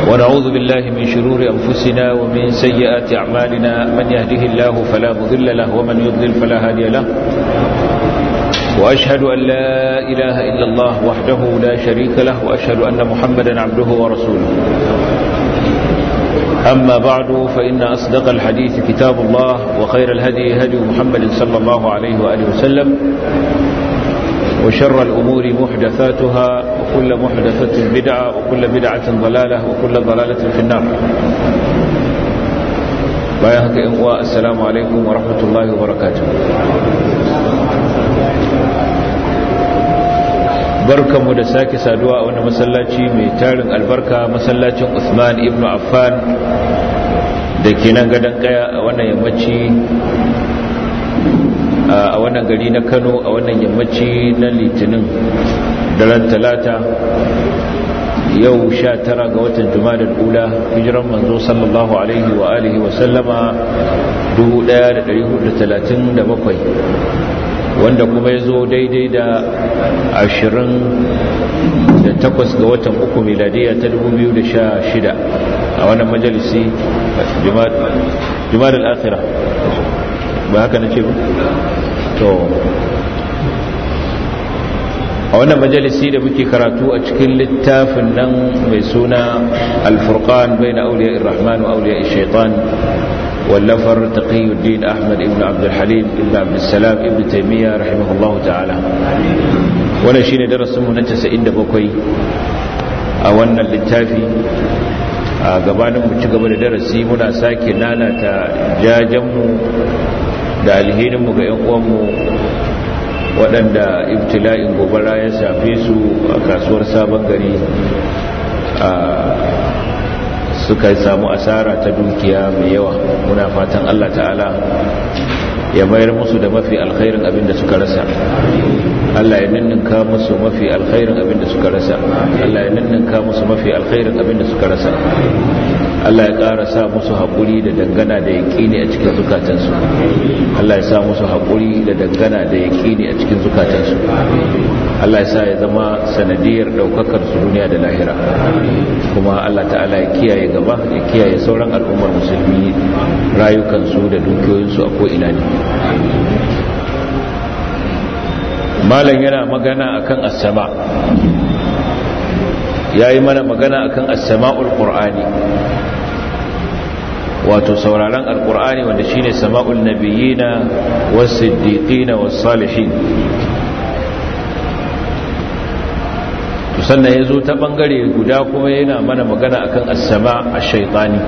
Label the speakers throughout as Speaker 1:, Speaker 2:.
Speaker 1: ونعوذ بالله من شرور أنفسنا ومن سيئات أعمالنا من يهده الله فلا مضل له ومن يضلل فلا هادي له وأشهد أن لا إله إلا الله وحده لا شريك له وأشهد أن محمدا عبده ورسوله أما بعد فإن أصدق الحديث كتاب الله وخير الهدي هدي محمد صلى الله عليه وآله وسلم وشر الأمور محدثاتها وكل محدثة بدعة وكل بدعة ضلالة وكل ضلالة في النار بايهك إنواء السلام عليكم ورحمة الله وبركاته barkanmu da sake saduwa a wani masallaci mai tarin albarka masallacin Usman ibn Affan da ke nan gadon kaya a wannan yammaci a wannan gari na Kano a wannan yammaci na Litinin daren talata yau sha tara ga watan Jumadal ula hijiran manzo sallallahu alaihi wa alihi wa sallama 1437 wanda kuma ya zo daidai da ashirin da takwas ga watan uku miladiya ta dubu biyu da sha shida a wannan majalisi jumar al'afira ba haka na ce ba? to a wannan majalisi da muke karatu a cikin littafin nan mai suna alfurkan bai na auliya irrahmanu auliya shaitan واللفر تقي الدين أحمد بن عبد الحليم بن عبد السلام بن تيمية رحمه الله تعالى ولا شيء درس من تسعين بكوي أولنا للتافي gabanin mu ci gaba da darasi muna sake nanata jajenmu da alhininmu ga 'yan uwanmu waɗanda ibtila'in gobara ya shafe su a kasuwar sabon gari suka samu asara ta dukiya mai yawa muna fatan Allah ta'ala ya mayar musu da mafi alkhairin abin da suka rasa Allah ya ninninka musu mafi alkhairin abin da suka rasa Allah ya ninninka musu mafi alkhairin abin da suka rasa Allah ya ƙara sa musu haƙuri da dangana da yaƙini a cikin zukatansu Allah ya sa musu haƙuri da dangana da yaƙini a cikin zukatansu Allah ya sa ya zama sanadiyar ɗaukakar su duniya da lahira kuma Allah ta'ala ya kiyaye gaba ya kiyaye sauran al'ummar musulmi rayukansu da dukiyoyinsu a ko'ina ne malam yana magana akan as-sama yayi mana magana akan as-sama'ul qur'ani wato sauraron alqur'ani wanda shine sama'ul nabiyina was-siddiqina was-salihin to sannan yazo ta bangare guda kuma yana mana magana akan as-sama' ash-shaytani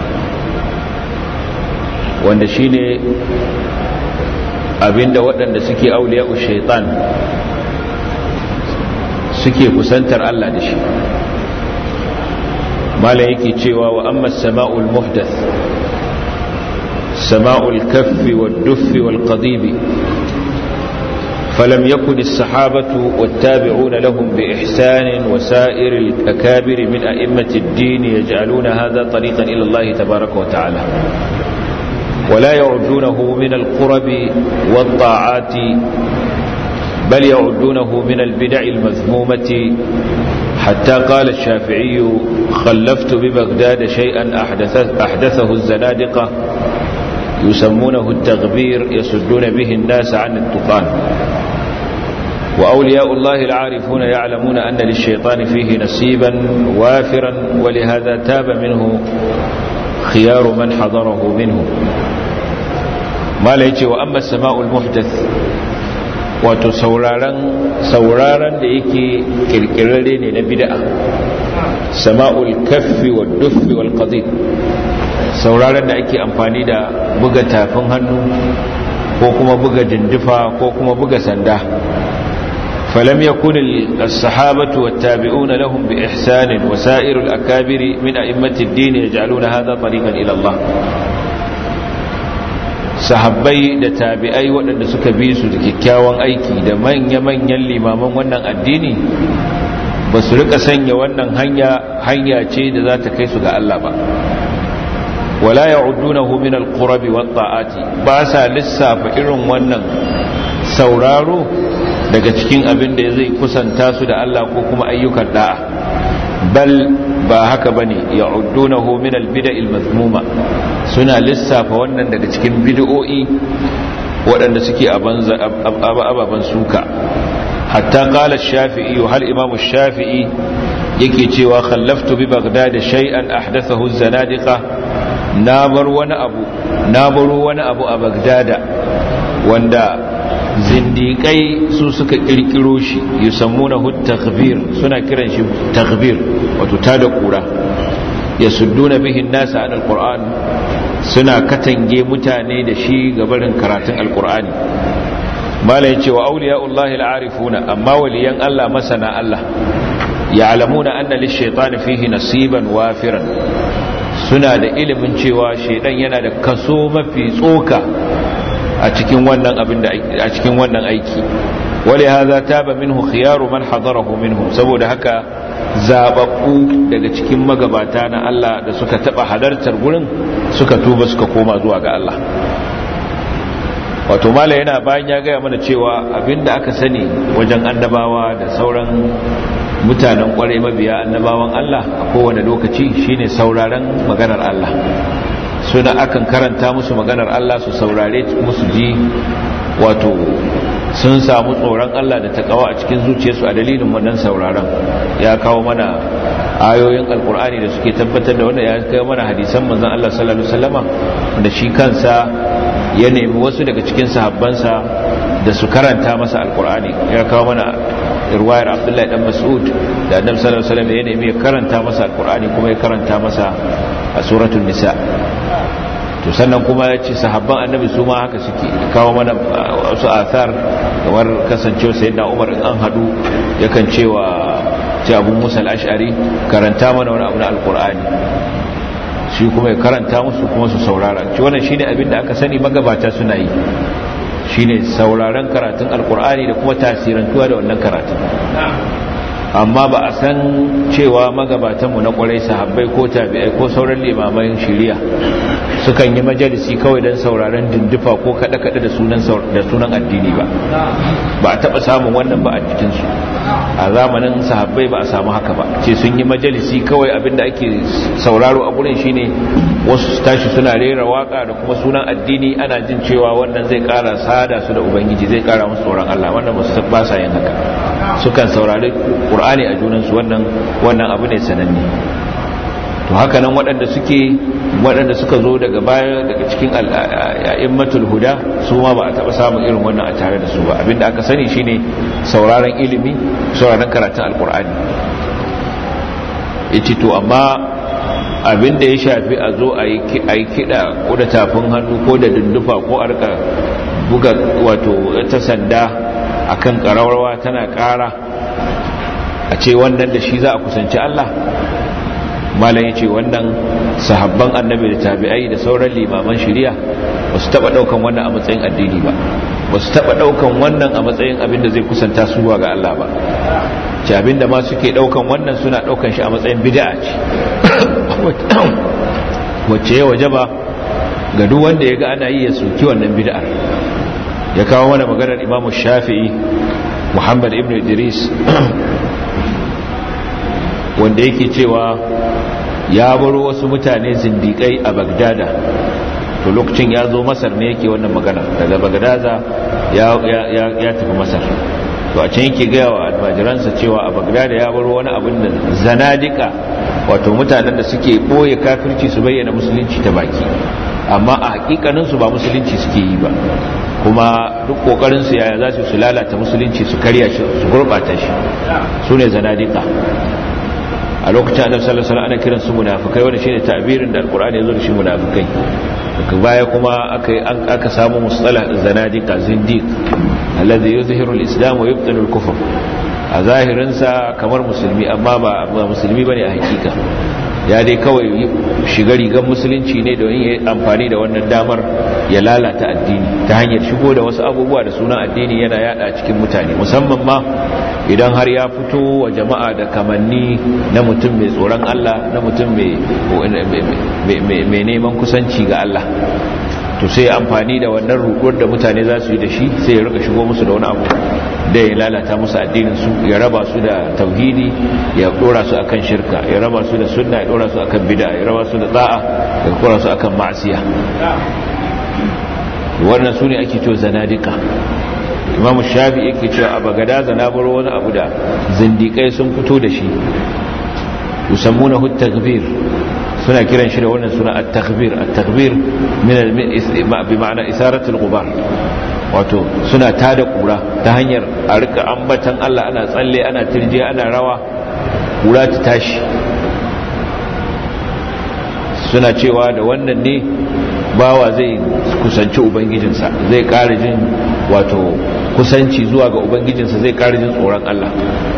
Speaker 1: wanda shine abinda waɗanda suke auliya'u shaitan suke kusantar Allah da shi mala yake cewa wa amma sama'ul muhdath sama'ul kaffi wad-duffi wal-qadibi فلم يكن الصحابة والتابعون لهم بإحسان وسائر الأكابر من أئمة الدين يجعلون هذا طريقا إلى الله تبارك وتعالى ولا يعدونه من القرب والطاعات بل يعدونه من البدع المذمومة حتى قال الشافعي خلفت ببغداد شيئا أحدث أحدثه الزنادقة يسمونه التغبير يسدون به الناس عن التقان وأولياء الله العارفون يعلمون أن للشيطان فيه نصيبا وافرا ولهذا تاب منه خيار من حضره منه ما ليتي وأما السماء المحدث wato sauraron da yake kirkirare ne na bid'a sama'ul kaffi wa duffi wal qadid sauraron da ake amfani da buga tafin hannu ko kuma buga dindifa ko kuma buga sanda فلم يكن الصحابة والتابعون لهم بإحسان وسائر الأكابر من أئمة الدين يجعلون هذا طريقا إلى الله sahabbai da tabi'ai waɗanda suka bi su da kyakkyawan aiki da manya-manyan limaman wannan addini ba su rika sanya wannan hanya hanya ce da za ta kai su ga Allah ba wala ya'udunahu min al-qurabi wat-ta'ati ba sa lissafa irin wannan sauraro daga cikin abin da zai kusanta su da Allah ko kuma ayyukan da'a bal ba haka bane ya'uddunahu min al-bid'il mazmuma suna lissafa wannan daga cikin bid'o'i waɗanda suke ababan suka hatta qala ash-shafi'i hal imam ash-shafi'i yake cewa khallaftu bi baghdad shay'an ahdathahu az-zanadiqa na bar wani abu na baro wani abu a bagdada wanda zindiƙai su suka ƙirƙiro shi yi sammuna takbir suna kiran shi takbir wato ta da ƙura ya sudduna bihin nasa an alƙur'an suna katange mutane da shi gabarin karatun alƙur'ani mala ya ce wa auliya Allahi al'arifuna amma waliyan Allah masana Allah ya alamuna anna lishaitani fihi nasiban wafiran suna da ilimin cewa shaidan yana da kaso mafi tsoka a cikin wannan abin da a cikin wannan aiki wale haza taba minhu khiyaru man hadarahu minhu saboda haka zababbu daga cikin magabata na Allah da suka taba halartar gurin suka tuba suka koma zuwa ga Allah wato mala yana bayan ya gaya mana cewa abinda aka sani wajen annabawa da sauran mutanen kwarai mabiya annabawan Allah a kowane lokaci shine sauraron maganar Allah suna akan karanta musu maganar Allah su saurare musu ji wato sun samu tsoron Allah da takawa a cikin zuciyarsu a dalilin wannan sauraron ya kawo mana ayoyin alkur'ani da suke tabbatar da wanda ya kawo mana hadisan manzon Allah sallallahu alaihi wasallama da shi kansa ya nemi wasu daga cikin sahabbansa da su karanta masa alkur'ani ya kawo mana irwayar abdullahi dan mas'ud da annabi sallallahu alaihi wasallam ya nemi ya karanta masa alkur'ani kuma ya karanta masa a suratul nisa to sannan kuma ya ce sahabban annabi su ma haka suke kawo mana wasu athar kamar kasancewa sayyidina umar in an hadu yakan cewa ce abu musa al-ash'ari karanta mana wani abu na alkur'ani shi kuma ya karanta musu kuma su saurara ci wannan shine abin da aka sani magabata suna yi shine sauraron karatun alkur'ani da kuma tasirantuwa da wannan karatun amma ba a san cewa magabatanmu na kwarai sahabbai ko tabi'ai ko sauran limaman shiriya sukan yi majalisi kawai don sauraron dindufa ko kada-kada da sunan addini ba ba a taba samun wannan ba a jikinsu a zamanin sahabbai ba a samu haka ba ce sun yi majalisi kawai abinda ake sauraro a gurin shine wasu tashi suna rera waka da kuma sunan addini ana jin cewa wannan zai kara sada su da ubangiji zai kara musu tsoron Allah wannan ba sa yin haka sukan saurari qur'ani a junansu wannan wannan abu ne sananne to haka nan waɗanda suke waɗanda suka zo daga baya daga cikin a'immatul huda su ma ba a taɓa samun irin wannan a tare da su ba abinda aka sani shine sauraron ilimi sauraron karatun alkur'ani yace to amma abinda ya shafi a zo a yi kiɗa ko da tafin hannu ko da dundufa ko a rika buga wato ta sanda akan ƙararrawa tana ƙara a ce wannan da shi za a kusanci Allah malam ya ce wannan sahabban annabi da tabi'ai da sauran limaman shari'a ba su taɓa ɗaukan wannan a matsayin addini ba ba su taɓa ɗaukan wannan a matsayin abin da zai kusanta su ga Allah ba ce abin da ma suke ɗaukan wannan suna ɗaukan shi a matsayin bid'a ce wacce ya waje ba ga duk wanda ya ga ana yi ya soki wannan bid'ar ya kawo mana maganar imamu shafi'i muhammad ibn idris wanda yake cewa ya baro wasu mutane zindikai a bagdada to lokacin ya zo masar ne yake wannan magana daga bagdada ya, tafi masar to a can yake gaya wa almajiransa cewa a bagdada ya baro wani abin da zanadika wato mutanen da suke ɓoye kafirci su bayyana musulunci ta baki amma a hakikaninsu ba musulunci suke yi ba kuma duk kokarinsu yaya za su lalata musulunci su karya shi su gurbata shi su ne zanadika a lokacin annabi sallallahu alaihi wasallam ana kiran su munafikai wanda shine ta'birin da alqur'ani yazo da shi munafikai daga baya kuma aka aka samu mustalah zanadika zindiq alladhi yuzhiru al-islam wa yubtilu al-kufr a zahirin sa kamar musulmi amma ba musulmi bane a hakika ya dai kawai shiga rigar musulunci ne don yi amfani da wannan damar ya lalata addini ta hanyar shigo da wasu abubuwa da sunan addini yana yada cikin mutane musamman ma idan har ya fito wa jama'a da kamanni na mutum mai tsoron Allah na mutum mai neman kusanci ga Allah to sai amfani da wannan rukuwar da mutane za su yi da shi sai ya rika shigo musu da wani abu da ya lalata musu addinin su ya raba su da tauhidi ya dora su akan shirka ya raba su da sunna ya dora su akan bid'a ya raba su da da'a ya dora su akan ma'asiya wannan su ne ake cewa zanadika imamu shafi yake cewa a bagada zanabar wani abu da zindikai sun fito da shi yusammuna hu takbir suna kiran shi da wannan suna at-takbir at-takbir min bi ma'ana isaratul ghubar wato suna tada kura ta hanyar a rika ambatan Allah ana tsalle ana tirje ana rawa kura ta tashi suna cewa da wannan ne bawa zai kusanci ubangijinsa zai ƙara jin wato kusanci zuwa ga ubangijinsa zai ƙara jin tsoron Allah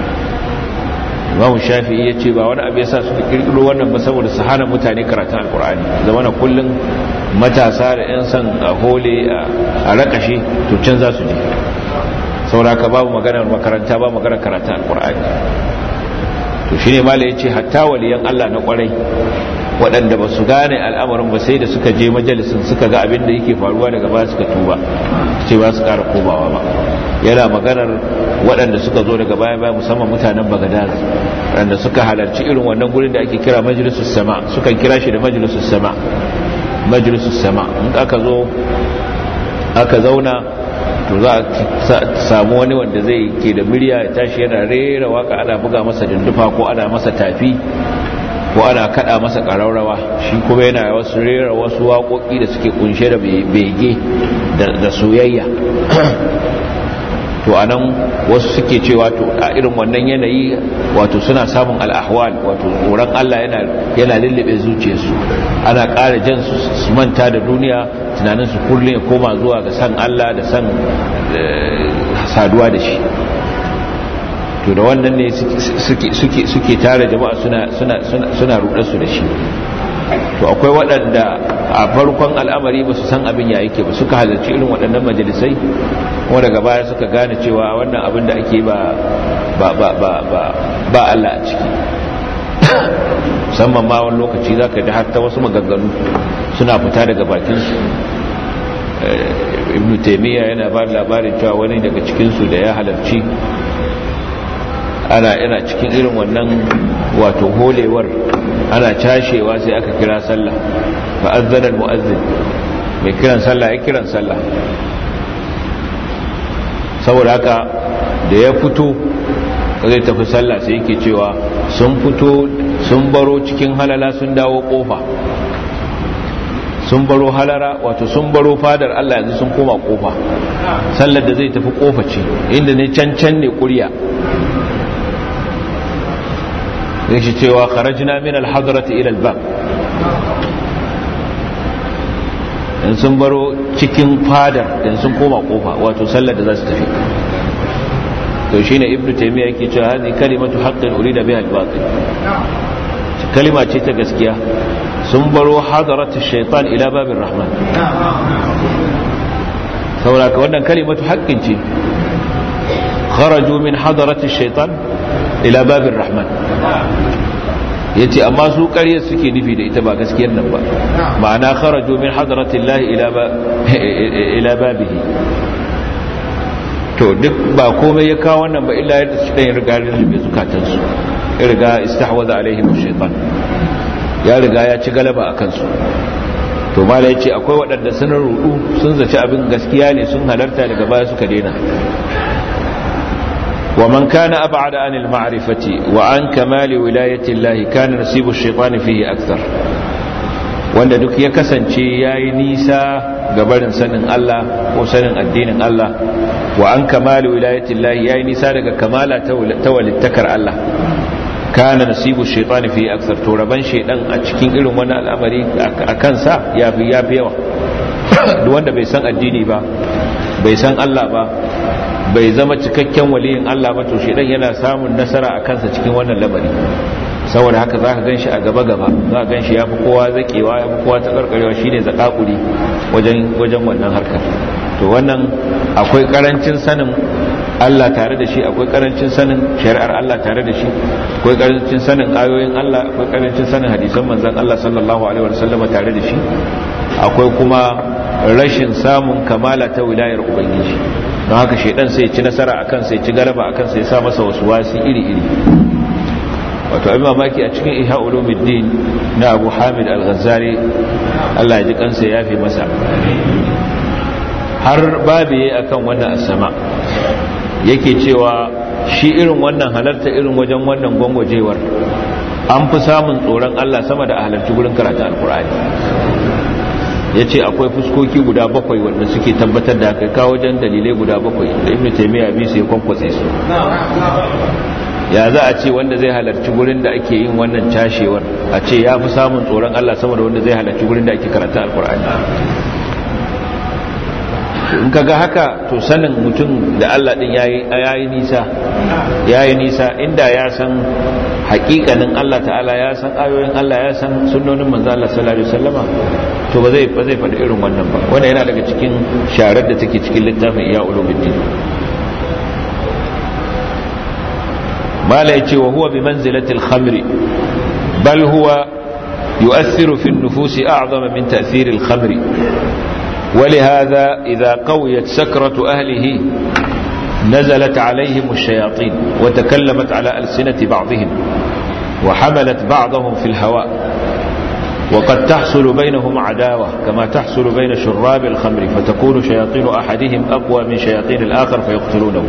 Speaker 1: imamu shafi'i ya ce ba wani abu yasa suka kirkiro wannan ba saboda su hana mutane karatun alkur'ani zama na kullum matasa da 'yan son a hole a rakashe to can za su je sauraka babu maganar makaranta ba maganar karatun alkur'ani to shi ne mala ya ce hatta waliyan allah na kwarai waɗanda ba su gane al'amarin ba sai da suka je majalisun suka ga abin da yake faruwa daga ba suka tuba ce ba su ƙara komawa ba yana maganar waɗanda suka zo daga baya baya musamman mutanen bagadaz waɗanda suka halarci irin wannan gurin da ake kira majalisus sama sukan kira shi da majalisus sama majalisus sama in aka zo aka zauna to za a samu wani wanda zai ke da murya ya tashi yana rera waka ana buga masa dindufa ko ana masa tafi ko ana kada masa ƙararrawa shi kuma yana wasu rera wasu waƙoƙi da suke kunshe da bege da soyayya to anan wasu suke cewa to a irin wannan yanayi wato suna samun al'ahwal wato tsoron Allah yana yana lullube zuciyarsu ana ƙara jan su manta da duniya tunanin su kullum ya koma zuwa ga san Allah da san saduwa da shi to da wannan ne suke tare jama'a suna suna suna su da shi to akwai waɗanda a farkon al'amari ba su san abin ya yake ba suka halarci irin waɗannan majalisai kuma daga baya suka gane cewa wannan abin da ake ba ba ba ba ba ba Allah a ciki musamman ma wani lokaci za ka ji har ta wasu maganganu suna fita daga bakinsu ibn taimiyya yana ba labarin cewa wani daga cikinsu da ya halarci ana yana cikin irin wannan wato holewar ana cashewa sai aka kira sallah fa azzana almuazzin mai kiran sallah ya kiran sallah saboda haka da ya fito zai tafi sallah sai yake cewa sun fito sun baro cikin halala sun dawo kofa sun baro halara wato sun baro fadar Allah yanzu sun koma kofa sallar da zai tafi kofa ce inda ne can can ne kuriya zai shi cewa kharajna min al-hadrati ila al-bab in sun baro cikin fadar in sun koma kofa wato sallar da za su tafi to shine ibnu taymiya yake cewa hadhi kalimatu haqqin urida biha al-batil kalima ce ta gaskiya sun baro hadaratu shaitan ila babin rahman saboda ka wannan kalimatu haqqin ce kharaju min hadaratu shaitan ila babin rahman ya ce amma su ƙarya suke nufi da ita ba gaskiyar nan ba ma'ana kharaju min hadratin lahi ila babihi to duk ba komai ya kawo wannan ba illa yadda su ɗan riga rilbe zukatansu ya riga istahwaza alaihim shaitan ya riga ya ci galaba a kansu to mala ya ce akwai waɗanda sun rudu sun zaci abin gaskiya ne sun halarta daga baya suka daina ومن كان أبعد عن المعرفة وعن كمال ولاية الله كان نصيب الشيطان فيه أكثر wanda duk ya kasance ya yi nisa ga barin sanin Allah ko sanin addinin Allah wa an kamali wilayatin lahi ya yi nisa daga kamala ta walittakar Allah kana nasibu shaitani fi aksar to raban shaidan a cikin irin wani al'amari a kansa ya fi yawa duk wanda bai san addini ba bai san Allah ba bai zama cikakken waliyin Allah ba to shedan yana samun nasara a kansa cikin wannan lamari saboda haka zaka ganshi a gaba gaba zaka ganshi yafi kowa zakewa yafi kowa ta karkarewa shine zakakuri wajen wajen wannan harkar to wannan akwai karancin sanin Allah tare da shi akwai karancin sanin shari'ar Allah tare da shi akwai karancin sanin ayoyin Allah akwai karancin sanin hadisan manzon Allah sallallahu alaihi wasallam tare da shi akwai kuma rashin samun kamala ta wilayar ubangiji don haka shaidan sai ci nasara akan sai ci galaba akan sai sa masa wasu wasi iri-iri wato abin mamaki a cikin ihya ulumuddin na abu hamid al-ghazali Allah ya ji kansa ya fi masa har babiye akan wannan asama yake cewa shi irin wannan halarta irin wajen wannan gwangwajewar an fi samun tsoron Allah sama da a halarci gurin karatu alkur'ani ya ce akwai fuskoki guda bakwai wanda suke tabbatar da kai kawo wajen dalilai guda bakwai da ibn taimiyya bi su ya kwankwatse su ya za a ce wanda zai halarci gurin da ake yin wannan cashewar a ce ya fi samun tsoron Allah sama da wanda zai halarci gurin da ake karatu alkur'ani in ka ga haka to sanin mutum da Allah din yayi nisa yayi nisa inda ya san hakikanin Allah ta'ala ya san ayoyin Allah ya san sunnonin manzo Allah sallallahu alaihi wasallama to ba zai ba zai faɗi irin wannan ba wannan yana daga cikin sharar da take cikin littafin Iya Ulumuddin mala yace wa huwa bi manzilati al-khamri bal huwa yu'athiru fi an-nufusi a'zama min ta'thir al-khamri ولهذا إذا قويت سكرة أهله نزلت عليهم الشياطين وتكلمت على ألسنة بعضهم وحملت بعضهم في الهواء وقد تحصل بينهم عداوة كما تحصل بين شراب الخمر فتكون شياطين أحدهم أقوى من شياطين الآخر فيقتلونه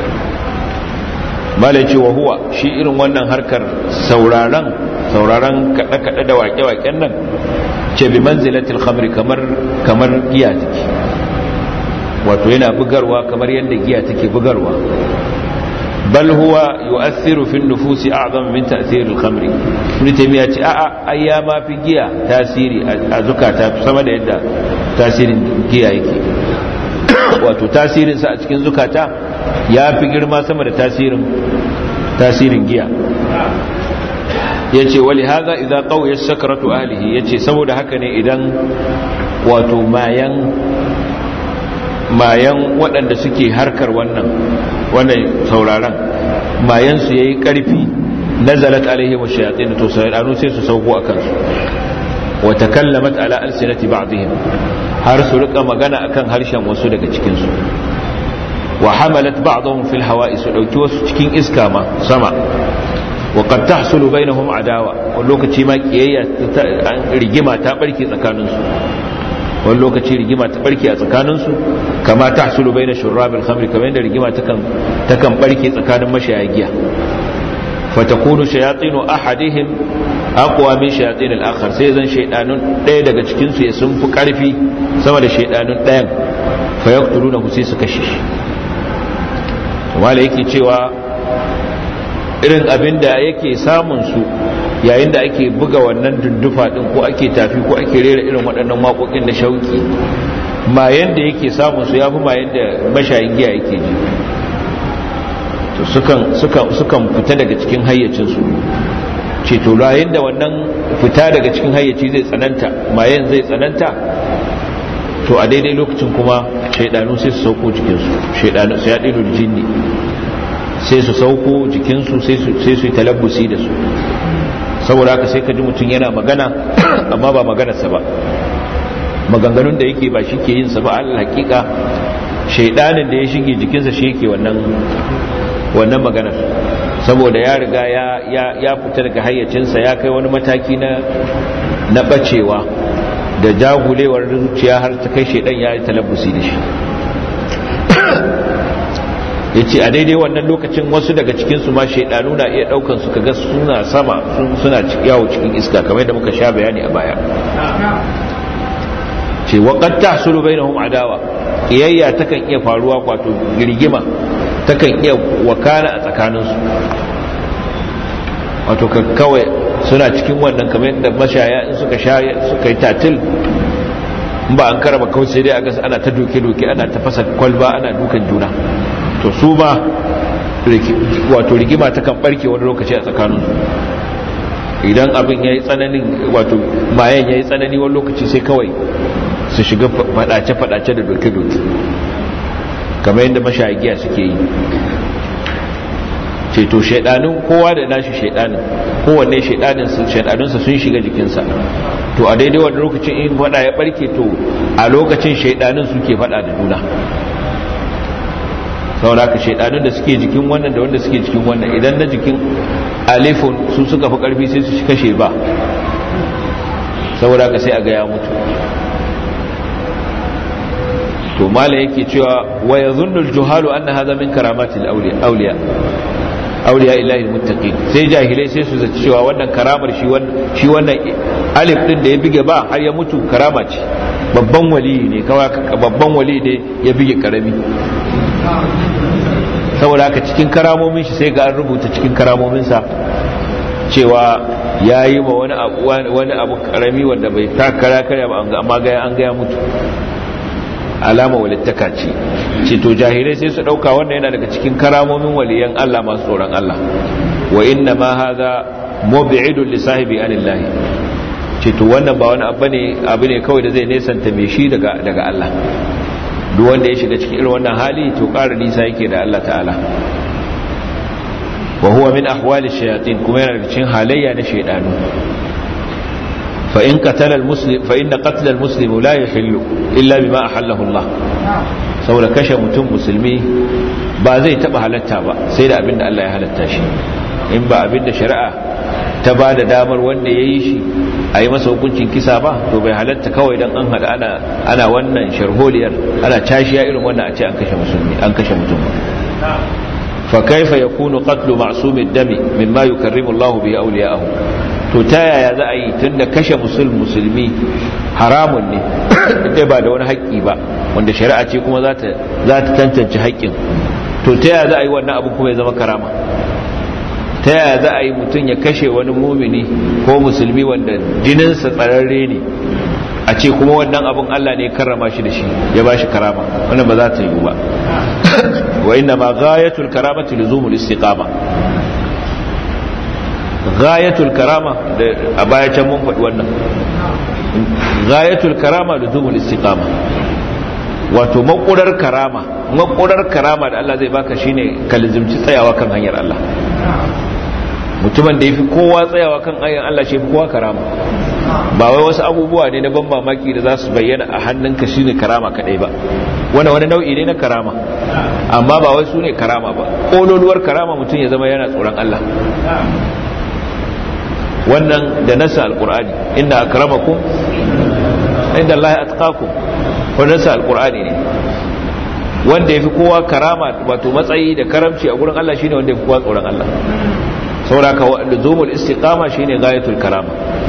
Speaker 1: malaci wa huwa shi irin wannan harkar sauraron sauraron kaɗe-kaɗe da waƙe-waƙen nan ce bi manzilatil khamri kamar kamar giya take wato yana bugarwa kamar yadda giya take bugarwa bal huwa yu'athiru fi nufusi a'zam min ta'thir al-khamri ibn taymiya ce a'a ai ya ma fi giya tasiri a zukata sama da yadda tasirin giya yake wato tasirin sa a cikin zukata ya fi girma sama da tasirin tasirin giya yace wali hadha idza qawiya sakratu ahlihi yace saboda haka ne idan wato mayan mayan waɗanda suke harkar wannan wannan sauraron mayan su yayi karfi nazalat alaihim ash-shayatin to sayanu sai su sauko akan su wa takallamat ala alsinati ba'dihim har su rika magana akan harshen wasu daga cikin su wa hamalat ba'dhum fil hawa'i su dauki wasu cikin iska ma sama wa qad tahsulu bainahum adawa wani lokaci ma kiyayya rigima ta barke tsakanin su wani lokaci rigima ta barke a tsakanin su kama tahsulu baina shurrab al-khamr kamar yadda rigima takan takan barke tsakanin mashaya giya fatakunu shayatinu ahadihim aqwa min shayatin al-akhar sai zan shaydanun ɗaya daga cikin su ya sun fi karfi sama da shaydanun ɗayan fa yaqtuluna sai su kashe shi wala yake cewa irin abin da yake samun su yayin da ake buga wannan dundufa din ko ake tafi ko ake rera irin waɗannan waƙoƙin da shauki mayan da yake samun su yafi mayan da mashayin giya yake ji to sukan sukan sukan fita daga cikin hayyacin su ce to yayin da wannan fita daga cikin hayyaci zai tsananta mayan zai tsananta to a daidai lokacin kuma shaidanu sai su sauko jikinsu shaidanu sai yaɗin jinni sai su sauko jikinsu sai su yi talabbusi da su saboda haka sai ka ji mutum yana magana amma ba maganarsa ba maganganun da yake ba shi ke yinsa ba allah hakika shaidanin da ya shige jikinsa shi yake wannan wannan maganar saboda ya riga ya fita daga hayyacinsa ya kai wani mataki na na bacewa da jagulewar zuciya har ta kai shaidan ya yi talabbusi da shi ya ce a daidai wannan lokacin wasu daga cikinsu ma shaidanu na iya daukan su kaga suna sama suna yawo cikin iska kamar da muka sha bayani a baya ce waƙar ta sulu bai na adawa ƙiyayya takan iya faruwa kwato girgima takan iya wakana a tsakaninsu wato kawai suna cikin wannan kamar yadda mashaya in suka sha suka yi tatil ba an karaba kawai sai dai a gasa ana ta doke-doke ana ta fasa kwalba ana dukan juna to su ba wato rigima ta kan barke wani lokaci a tsakaninsu idan abin ya yi tsananin wato mayan ya yi tsanani wani lokaci sai kawai su shiga fadace-fadace da doke-doke kamar yadda mashagiya suke yi ceto shaidanin kowa da nashi shaidanin kowanne shaidaninsa sun shiga jikinsa to a daidai wani lokacin in fada ya barke to a lokacin shaidanin suke fada da juna saboda haka shaidanun da suke jikin wannan da wanda suke jikin wannan idan na jikin alifun su suka fi karfi sai su kashe ba saboda haka sai a ga ya mutu to mala yake cewa wa yadhunnu al-juhalu anna hadha min karamatil awliya awliya awliya illahi al-muttaqin sai jahilai sai su zaci cewa wannan karamar shi wannan shi wannan alif din da ya bige ba har ya mutu karama ce babban wali ne kawai babban wali ne ya bige karami saboda haka cikin karamomin shi sai ga an rubuta cikin karamomin sa cewa ya yi ma wani abu wani abu karami wanda bai takara kare ba amma ga an ga ya mutu alama walittaka ce ce to jahilai sai su dauka wannan yana daga cikin karamomin waliyan Allah masu tsoron Allah wa inna ma hadha mub'idun li sahibi anillahi ce to wannan ba wani abu ne abu ne kawai da zai nesanta mai shi daga daga Allah duk wanda ya shiga cikin irin wannan hali to ƙara nisa yake da Allah ta'ala wa huwa min ahwali shayatin kuma yana daga cikin halayya na shaydanu فإن قتل المسلم فإن قتل المسلم لا يحل إلا بما أحله الله saboda kashe mutum musulmi ba zai taba halatta ba sai da abinda Allah ya halatta shi in ba abinda shari'a ta ba da damar wanda ya yi shi a yi masa hukuncin kisa ba to bai halatta kawai don an hada ana ana wannan sharholiyar ana cashiya irin wannan a ce an kashe musulmi an kashe mutum ba fa kaifa yakunu qatlu ma'sumid dami mimma yukarrimu Allah bi awliya'ahu to ta yaya za a yi tun da kashe musulmi haramun ne dai ba da wani haƙƙi ba wanda shari'a ce kuma za ta tantance haƙƙin to ta yaya za a yi wannan abu kuma ya zama karama ta yaya za a yi mutum ya kashe wani mumini ko musulmi wanda jininsa tsararre ne a ce kuma wannan abun Allah ne karrama shi da shi ya ba shi karama wannan ba za ta yi ba wa inna ma ghayatul karamati luzumul istiqama ghayatul karama da a baya can mun faɗi wannan ghayatul karama da zumul istiqama wato makurar karama makurar karama da Allah zai baka shine ka lizimci tsayawa kan hanyar Allah mutumin da yafi kowa tsayawa kan hanyar Allah shi kowa karama ba wai wasu abubuwa ne na ban mamaki da za su bayyana a hannunka shine karama kadai ba wani wani nau'i ne na karama amma ba wai su ne karama ba kololuwar karama mutum ya zama yana tsoron Allah wannan da nasa alkur'ani inda akramakum inda Allah atqakum wannan nasa alkur'ani ne wanda yafi kowa karama wato matsayi da karamci a gurin Allah shine wanda yafi kowa tsoron Allah sauraka luzumul istiqama shine gayatul karama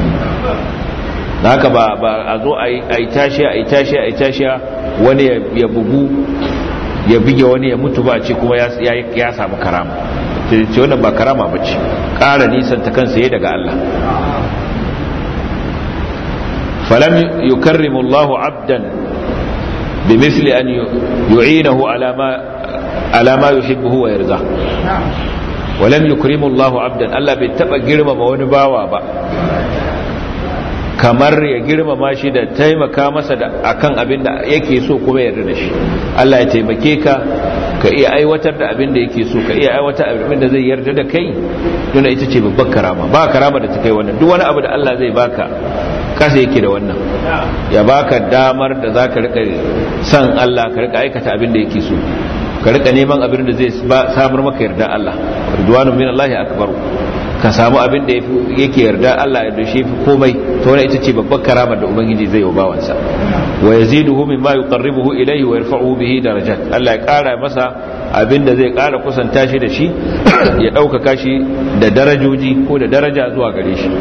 Speaker 1: haka ba ba a zo a yi tashiya a yi tashiya a yi tashiya wani ya bugu ya bige wani ya mutu ba ce kuma ya samu karama ce wannan ba karama ba ce ƙara nisan ta kansa ya daga Allah falam yukarrimu Allah abdan bi misli an yu'inahu ala ma ala ma yuhibbu wa yarda walam yukrimu Allah abdan Allah bai taba girmama wani bawa ba kamar ya girmama shi da taimaka masa da akan abin da yake so kuma yarda da shi Allah ya taimake ka ka iya aiwatar da abin da yake so ka iya aiwatar abin da zai yarda da kai tuna ita ce babbar karama ba karama da ta kai wannan duk wani abu da Allah zai baka kasa yake da wannan ya baka damar da zaka rika san Allah ka rika aikata abin da yake so ka rika neman abin da zai samar maka yarda Allah ridwanu min Allah akbar ka samu abin da yake yarda Allah da shi fi komai to wannan ita ce babbar karamar da ubangiji zai yi wa bawansa wa yaziduhu mimma yuqarribuhu ilayhi wa yarfa'uhu bihi darajat Allah ya kara masa abin da zai kara kusanta shi da shi ya ɗaukaka shi da darajoji ko da daraja zuwa gare shi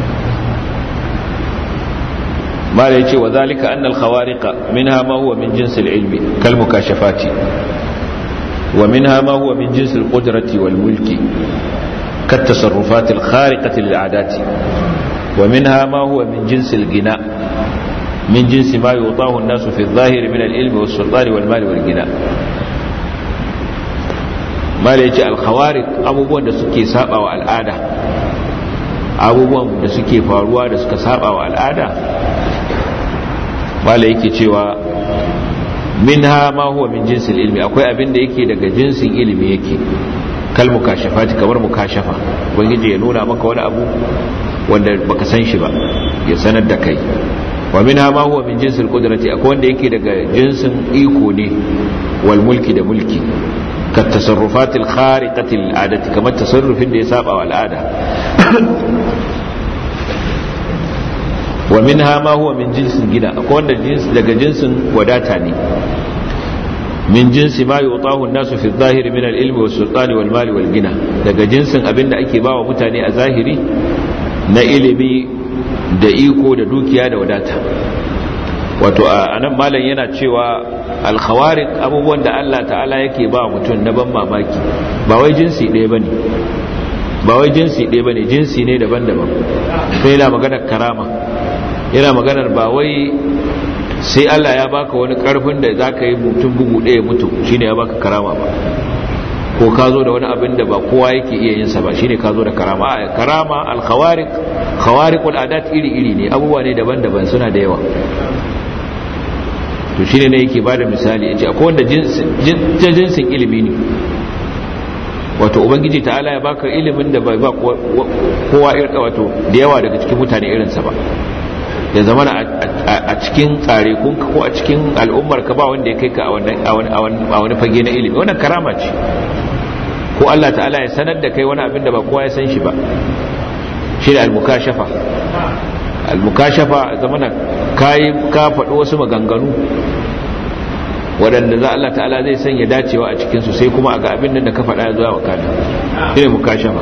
Speaker 1: ما يجي وذلك أن الخوارق منها ما هو من جنس العلم كالمكاشفات ومنها ما هو من جنس القدرة والملك كالتصرفات الخارقة للعادات ومنها ما هو من جنس الغناء من جنس ما يعطاه الناس في الظاهر من العلم والسلطان والمال والغناء ما يجي الخوارق أبوبون da suke saba wa al'ada abubuwan da suke faruwa da suka saba wa al'ada wala yake cewa minha ma huwa min jinsil ilmi akwai abin da yake daga jinsin ilimi yake kal mukashafati kamar mukashafa ubangiji ya nuna maka wani abu wanda baka san shi ba ya sanar da kai wa minha ma huwa min jinsil qudrati akwai wanda yake daga jinsin iko ne wal mulki da mulki ka tasarrufatil khariqatil adati kamar tasarrufin da ya saba wa al'ada wa minha ma huwa min jinsin gida akwai wanda jinsi daga jinsin wadata ne min jinsi ma yutahu an-nasu fi adh-dhahiri min al-ilmi was-sultani wal-mali wal-gina daga jinsin abinda ake bawa mutane a zahiri na ilimi da iko da dukiya da wadata wato a nan malam yana cewa al-khawariq abubuwan da Allah ta'ala yake ba mutum na ban mamaki ba wai jinsi ɗaya bane ba wai jinsi ɗaya bane jinsi ne daban-daban sai yana maganar karama yana maganar ba wai sai Allah ya baka wani karfin da za ka yi mutum bugu ɗaya mutu shine ya baka karama ba ko ka zo da wani abin da ba kowa yake iya yin sa ba shine ka zo da karama a karama al-khawariq khawariqul adat iri iri ne abubuwa ne daban-daban suna da yawa to shine ne yake bada misali yace akwai wanda jinsin jinsin ilimi ne wato ubangiji ta'ala ya baka ilimin da bai ba kowa irin wato da yawa daga cikin mutane irinsa ba ya zama a cikin tsare kunka ko a cikin al'ummar ka ba wanda ya kai ka a wani fage na ilimi wannan karama ce ko Allah ta'ala ya sanar da kai wani abin da ba kowa ya san shi ba shi da al-mukashafa al-mukashafa zamana kai ka faɗi wasu maganganu waɗanda za Allah ta'ala zai sanya dacewa a cikinsu sai kuma a ga abin da ka faɗa ya zuwa wakana shi ne mukashafa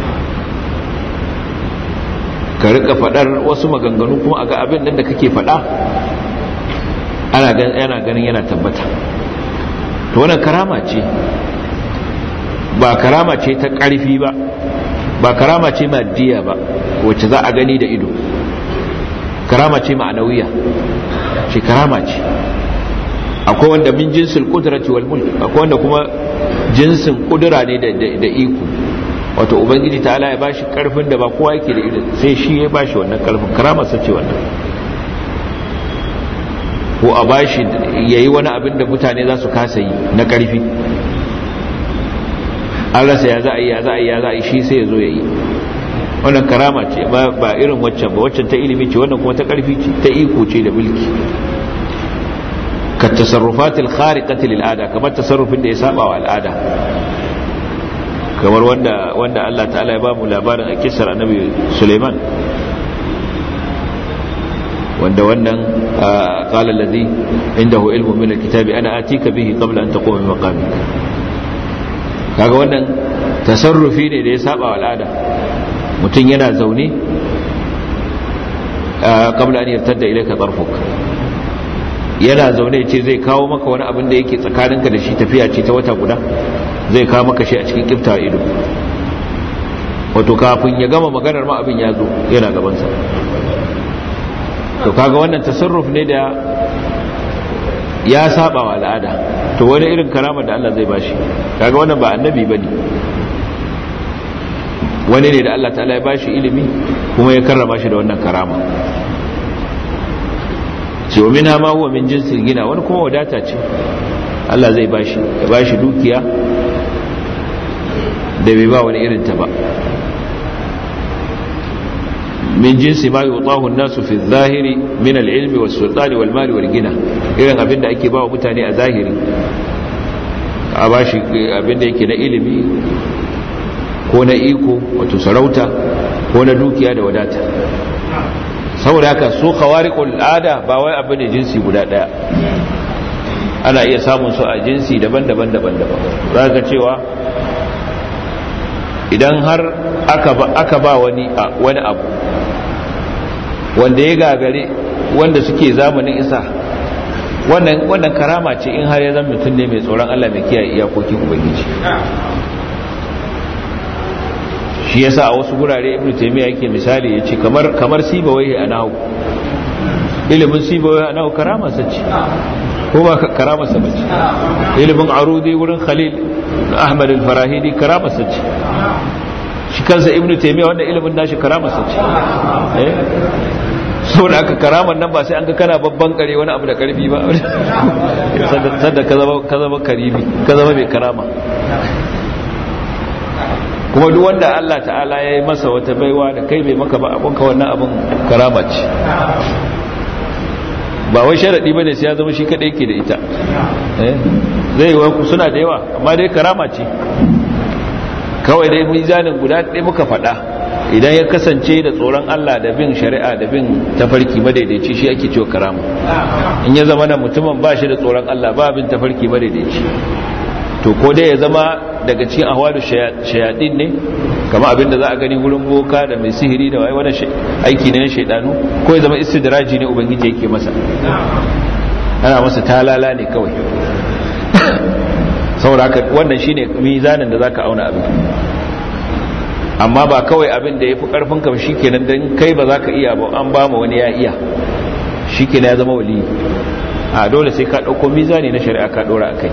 Speaker 1: ka rika faɗar wasu maganganu kuma a ga abin da kake faɗa ana ganin yana tabbata to wannan karama ce ba karama ce ta ƙarfi ba ba karama ce maddiya ba wacce za a gani da ido karama ce ma'anawiya ce karama ce akwai wanda min jinsin kudrati wal mulk akwai wanda kuma jinsin kudura ne da iko wato ubangiji ta ya bashi karfin da ba kowa yake da irin sai shi ya bashi wannan karfin karama sace wannan ko a bashi yayi wani abin da mutane za su kasa yi na karfi an rasa ya za a yi ya za a yi ya za a yi shi sai ya zo ya yi wannan karama ce ba irin waccan ba waccan ta ilimi ce wannan kuma ta karfi ce ta iko ce da mulki ka tasarrufatil khariqati lil ada kamar tasarrufin da ya saba wa al'ada kamar wanda wanda Allah ta'ala ya bamu labarin a kisar annabi Suleiman wanda wannan qala allazi indahu ilmu min alkitabi ana atika bihi qabla an taquma min maqamik kaga wannan tasarrufi ne da ya saba wa al'ada mutum yana zaune qabla an yartadda ilayka tarfuk yana zaune ce zai kawo maka wani abin da yake tsakaninka da shi tafiya ce ta wata guda zai kawo maka shi a cikin kifta ido wato kafin ya gama maganar ma abin ya zo yana gabansa to kaga wannan tasarruf ne da ya saba wa al'ada to wani irin karama da Allah zai bashi kaga wannan ba annabi bane wani ne da Allah ta'ala ya bashi ilimi kuma ya karrama shi da wannan karama ce wa mina ma huwa min jinsin gina wani kuma wadata ce Allah zai bashi ya bashi dukiya da bai ba wani irinta ba min jinsi ma yutahu an-nasu fi adh-dhahiri min al-ilmi was-sultani wal-mali wal-gina irin abinda ake ba wa mutane a zahiri a bashi abinda yake na ilimi ko na iko wato sarauta ko na dukiya da wadata saboda haka su khawariqul ada ba wai abu ne jinsi guda daya ana iya samun su a jinsi daban-daban daban-daban zaka cewa idan har aka ba aka ba wani wani abu wanda ya gagare wanda suke zamanin isa wannan wannan karama ce in har ya zama mutum ne mai tsoron Allah mai kiyaye iyakokin ubangiji shi yasa a wasu gurare ibnu taymiya yake misali yace kamar kamar sibawai a nahu ilimin sibawai a nahu karama sace ko ba karama sace ilimin arudi wurin khalil ahmad al-farahidi karama sace shi kansa ibnu taymiya wannan ilimin nashi karama sace eh saboda aka karaman nan ba sai an ga kana babban kare wani abu da karfi ba sanda ka zama ka zama karimi ka zama mai karama kuma duk wanda Allah ta'ala ya yi masa wata baiwa da kai bai maka ba abinka wannan abin karama ce ba wai sharaɗi ba ne sai ya zama shi kaɗai ke da ita zai yi suna da yawa amma dai karama ce kawai dai mizanin guda ɗaya muka faɗa idan ya kasance da tsoron Allah da bin shari'a da bin tafarki madaidaici shi ake cewa karama in ya zama na mutumin ba shi da tsoron Allah ba bin tafarki madaidaici to ko dai ya zama daga cikin ahwalu shayadin ne kama abinda za a gani wurin boka da mai sihiri da wai wani aiki ne na shaidanu ko ya zama istidraji ne ubangiji yake masa ana masa talala ne kawai saboda haka wannan shine mizanin da zaka auna abin amma ba kawai abin da yafi karfin ka shikenan dan kai ba zaka iya ba an ba mu wani ya iya shikenan ya zama wali a dole sai ka dauko mizani na shari'a ka dora akai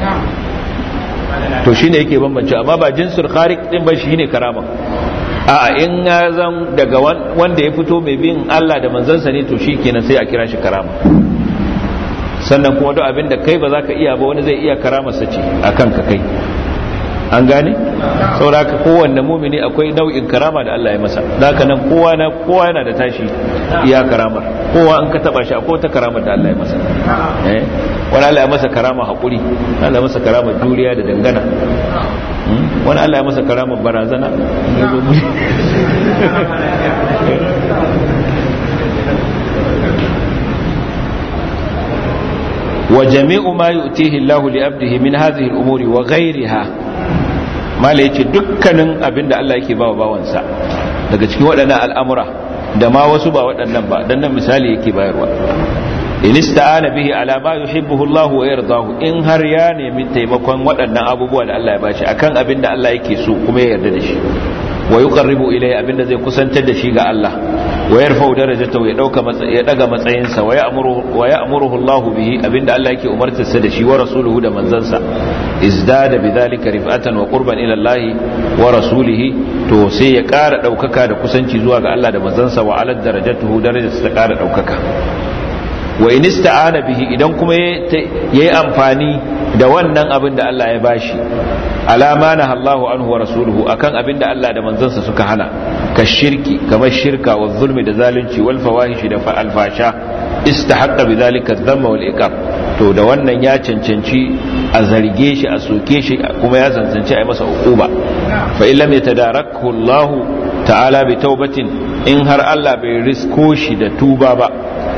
Speaker 1: to shine yake bambance amma ba jinsul khariq din ba shine karama a in ya zan daga wanda ya fito mai bin Allah da manzansa ne to shikenan sai a kira shi karama sannan kuma duk abin da kai ba za ka iya ba wani zai iya karamarsa ce a kanka kai an gane sauraka kowanne mumini akwai nau'in karama da Allah ya masa zaka nan kowa na kowa yana da tashi iya karamar kowa an ka taba shi akwai ta karamar da Allah ya masa eh wani Allah ya masa karama hakuri Allah ya masa karama juriya da dangana wani Allah ya masa karama barazana وجميع ما يؤتيه الله لعبده من هذه الأمور وغيرها ما ليك dukkanin abinda Allah yake bawa bawansa daga cikin waɗannan al'amura da ma wasu ba waɗannan ba dan nan misali yake bayarwa in ista'ana bihi ala ma yuhibbuhu Allah wa yardahu in har ya nemi taimakon waɗannan abubuwa da Allah ya bashi akan abinda Allah yake so kuma ya yarda da shi wa yuqarribu ilayhi abinda zai kusantar da shi ga Allah wa yarfa'u darajatahu ya dauka ya daga matsayinsa wa ya'muru wa ya'muruhu Allahu bihi abinda Allah yake umartarsa da shi wa rasuluhu da manzansa izdada bidhalika rif'atan wa qurban ila Allah wa rasulihi to sai ya ƙara daukaka da kusanci zuwa ga Allah da manzansa wa alad darajatuhu darajarsa ta ƙara daukaka wa in ista'ana bihi idan kuma yayi amfani da wannan abin da Allah ya bashi alama na Allahu anhu wa rasuluhu akan abin da Allah da manzansa suka hana ka shirki kamar shirka wa zulmi da zalunci wal fawahishi da alfasha istahaqqa bidhalika dhamma wal iqab to da wannan ya cancanci a zarge shi a soke shi kuma ya cancanci a yi masa uquba fa illam yatadarakhu Allah ta'ala bi taubatin in har Allah bai risko shi da tuba ba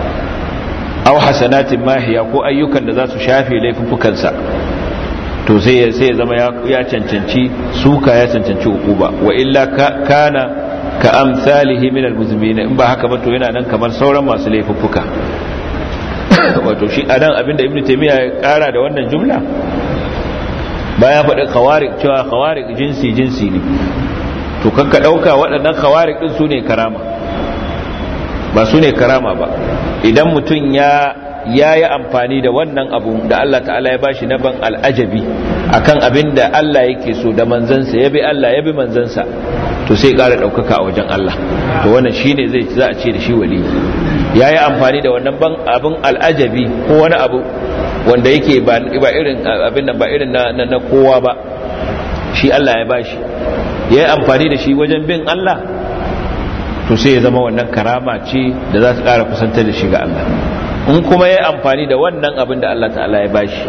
Speaker 1: aw hasanatin mahiya ko ayyukan da za su shafe laifuffukansa to sai sai zama ya cancanci suka ya cancanci hukuba wa illa kana ka amsalihi min almuzminin in ba haka ba to yana nan kamar sauran masu laifuffuka wato shi anan abinda ibnu taymiya ya kara da wannan jumla bayan faɗi khawarik cewa khawarik jinsi jinsi ne to kanka dauka waɗannan khawarik din su ne karama ba su ne karama ba idan mutum ya ya yi amfani da wannan abu da Allah ta'ala ya bashi na ban al'ajabi akan abin da Allah yake so da manzansa ya bi Allah ya bi manzansa to sai ƙara ɗaukaka a wajen Allah to wannan shine zai za a ce da shi wali ya yi amfani da wannan ban abin al'ajabi ko wani abu wanda yake ba irin abin da ba irin na kowa ba shi Allah ya bashi ya yi amfani da shi wajen bin Allah to sai ya zama wannan karama ce da za ta ƙara kusantar da shi ga Allah in kuma ya amfani da wannan abin da Allah ta'ala ya bashi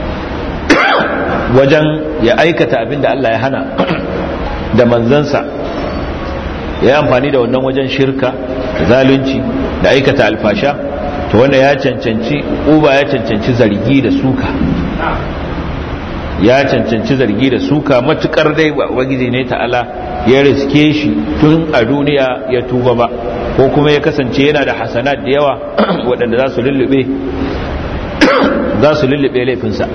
Speaker 1: wajen ya aikata abin da Allah ya hana da manzansa ya amfani da wannan wajen shirka zalunci da aikata alfasha to wanda ya cancanci uba ya cancanci zargi da suka ya cancanci zargi da suka matukar dai ubangiji ne ta'ala ya riske shi tun a duniya ya tuba ba ko kuma ya kasance yana da hasanat da yawa waɗanda za su lullube za su lullube laifinsa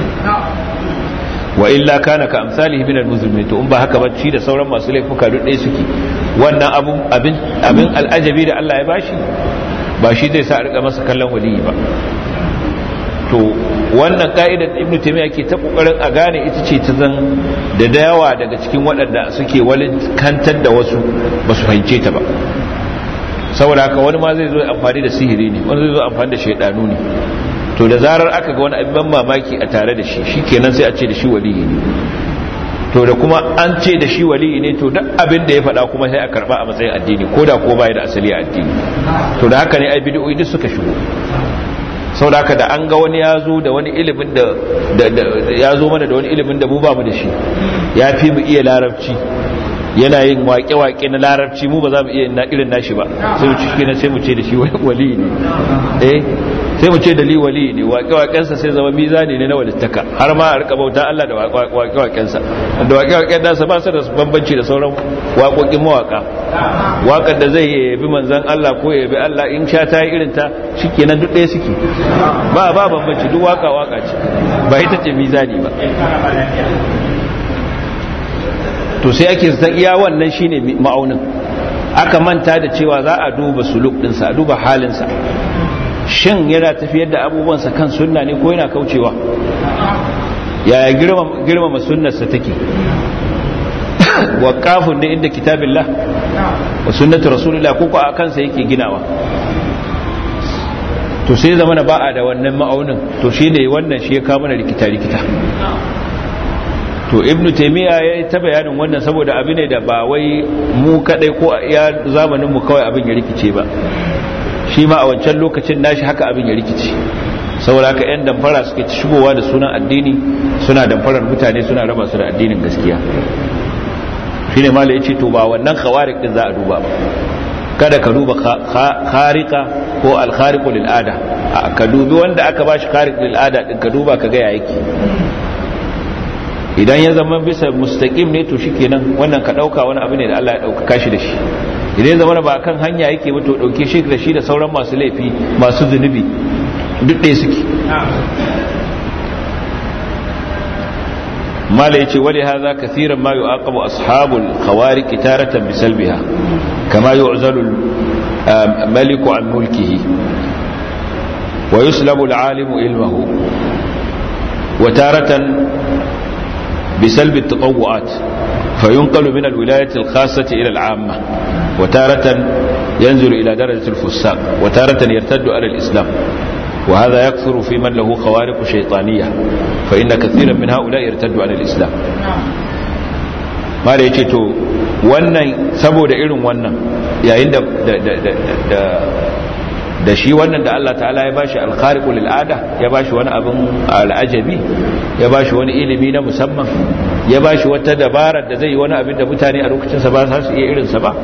Speaker 1: wa illa kana ka amsalihi min al-muzlimin to in ba haka ba shi da sauran masu laifuka duk ɗaya suke wannan abun abin abin al'ajabi da Allah ya bashi ba shi zai sa a rika masa kallon waliyi ba to wannan ka'idar ibn taymiya ke ta kokarin a gane ita ce ta zan da dayawa daga cikin waɗanda suke walin kantar da wasu ba su fahimce ta ba saboda haka wani ma zai zo amfani da sihiri ne wani zai zo amfani da shaidanu ne to da zarar aka ga wani abin mamaki a tare da shi shikenan sai a ce da shi waliyi ne to da kuma an ce da shi waliyi ne to duk abin da ya faɗa kuma sai a karba a matsayin addini ko da ko bai da asali a addini to da haka ne ai bid'o'i duk suka shigo sau da da an ga wani ya zo da wani ilimin da ya zo mana da wani ilimin da mu ba mu da shi ya fi mu iya larabci yana yin waƙe-waƙe na larabci mu ba za mu iya na irin nashi ba sai mu ciki sai mu ce da shi wali ne eh sai mu ce da li wali ne waƙe-waƙensa sai zama mizani ne na walittaka har ma a rika bauta Allah da waƙe-waƙensa da waƙe-waƙen nasa ba su da bambanci da sauran waƙoƙin mawaƙa waƙar da zai yabi manzan Allah ko yabi Allah in sha ta yi irin ta shikenan duk ɗaya suke ba ba bambanci duk waƙa waƙa ce ba ita ce mizani ba to sai ake zan iya wannan shine ma'aunin aka manta da cewa za a duba suluk ɗinsa a duba halinsa shin yana tafiyar da abubuwansa kan sunna ne ko yana kaucewa yaya girmama sunnarsa take waƙafun da inda kitabillah wa sunnatu rasulullah ko ko a kansa yake ginawa to sai zama na ba'a da wannan ma'aunin to shi ne wannan shi ya kama na rikita-rikita to ibnu taimiyya ya yi ta bayanin wannan saboda abu ne da ba wai mu kadai ko ya zamanin mu kawai abin ya rikice ba shi ma a wancan lokacin nashi haka abin ya rikice saboda haka yan damfara suke shigowa da sunan addini suna damfarar mutane suna raba su da addinin gaskiya shi ne mala ya ce to ba wannan khawarik din za a duba ba kada ka duba kharika ko alkhariqu lil ada ka dubi wanda aka bashi khariq lil ada din ka duba ka ga ya yake idan ya zama bisa mustaqim ne to shikenan wannan ka dauka wani abu ne da Allah ya dauka kashi da shi idan ya zama ba kan hanya yake ba to dauke shi da shi da sauran masu laifi masu zunubi duk ɗaya suke mala yace wali hadha kathiran ma yu'aqabu ashabul khawariq taratan bisalbiha kama yu'zalu maliku an mulkihi wa yuslabu al-alimu ilmahu wa taratan بسلب التطوعات فينقل من الولاية الخاصة إلى العامة وتارة ينزل إلى درجة الفساق وتارة يرتد على الإسلام وهذا يكثر في من له خوارق شيطانية فإن كثيرا من هؤلاء يرتد على الإسلام ما to wannan saboda irin wannan yayin da da shi wannan da Allah ta'ala ya bashi alkhariqu lil ada ya bashi wani abin al'ajabi ya bashi wani ilimi na musamman ya bashi wata dabara da zai yi wani abin da mutane a lokacin sa ba za su iya irin sa ba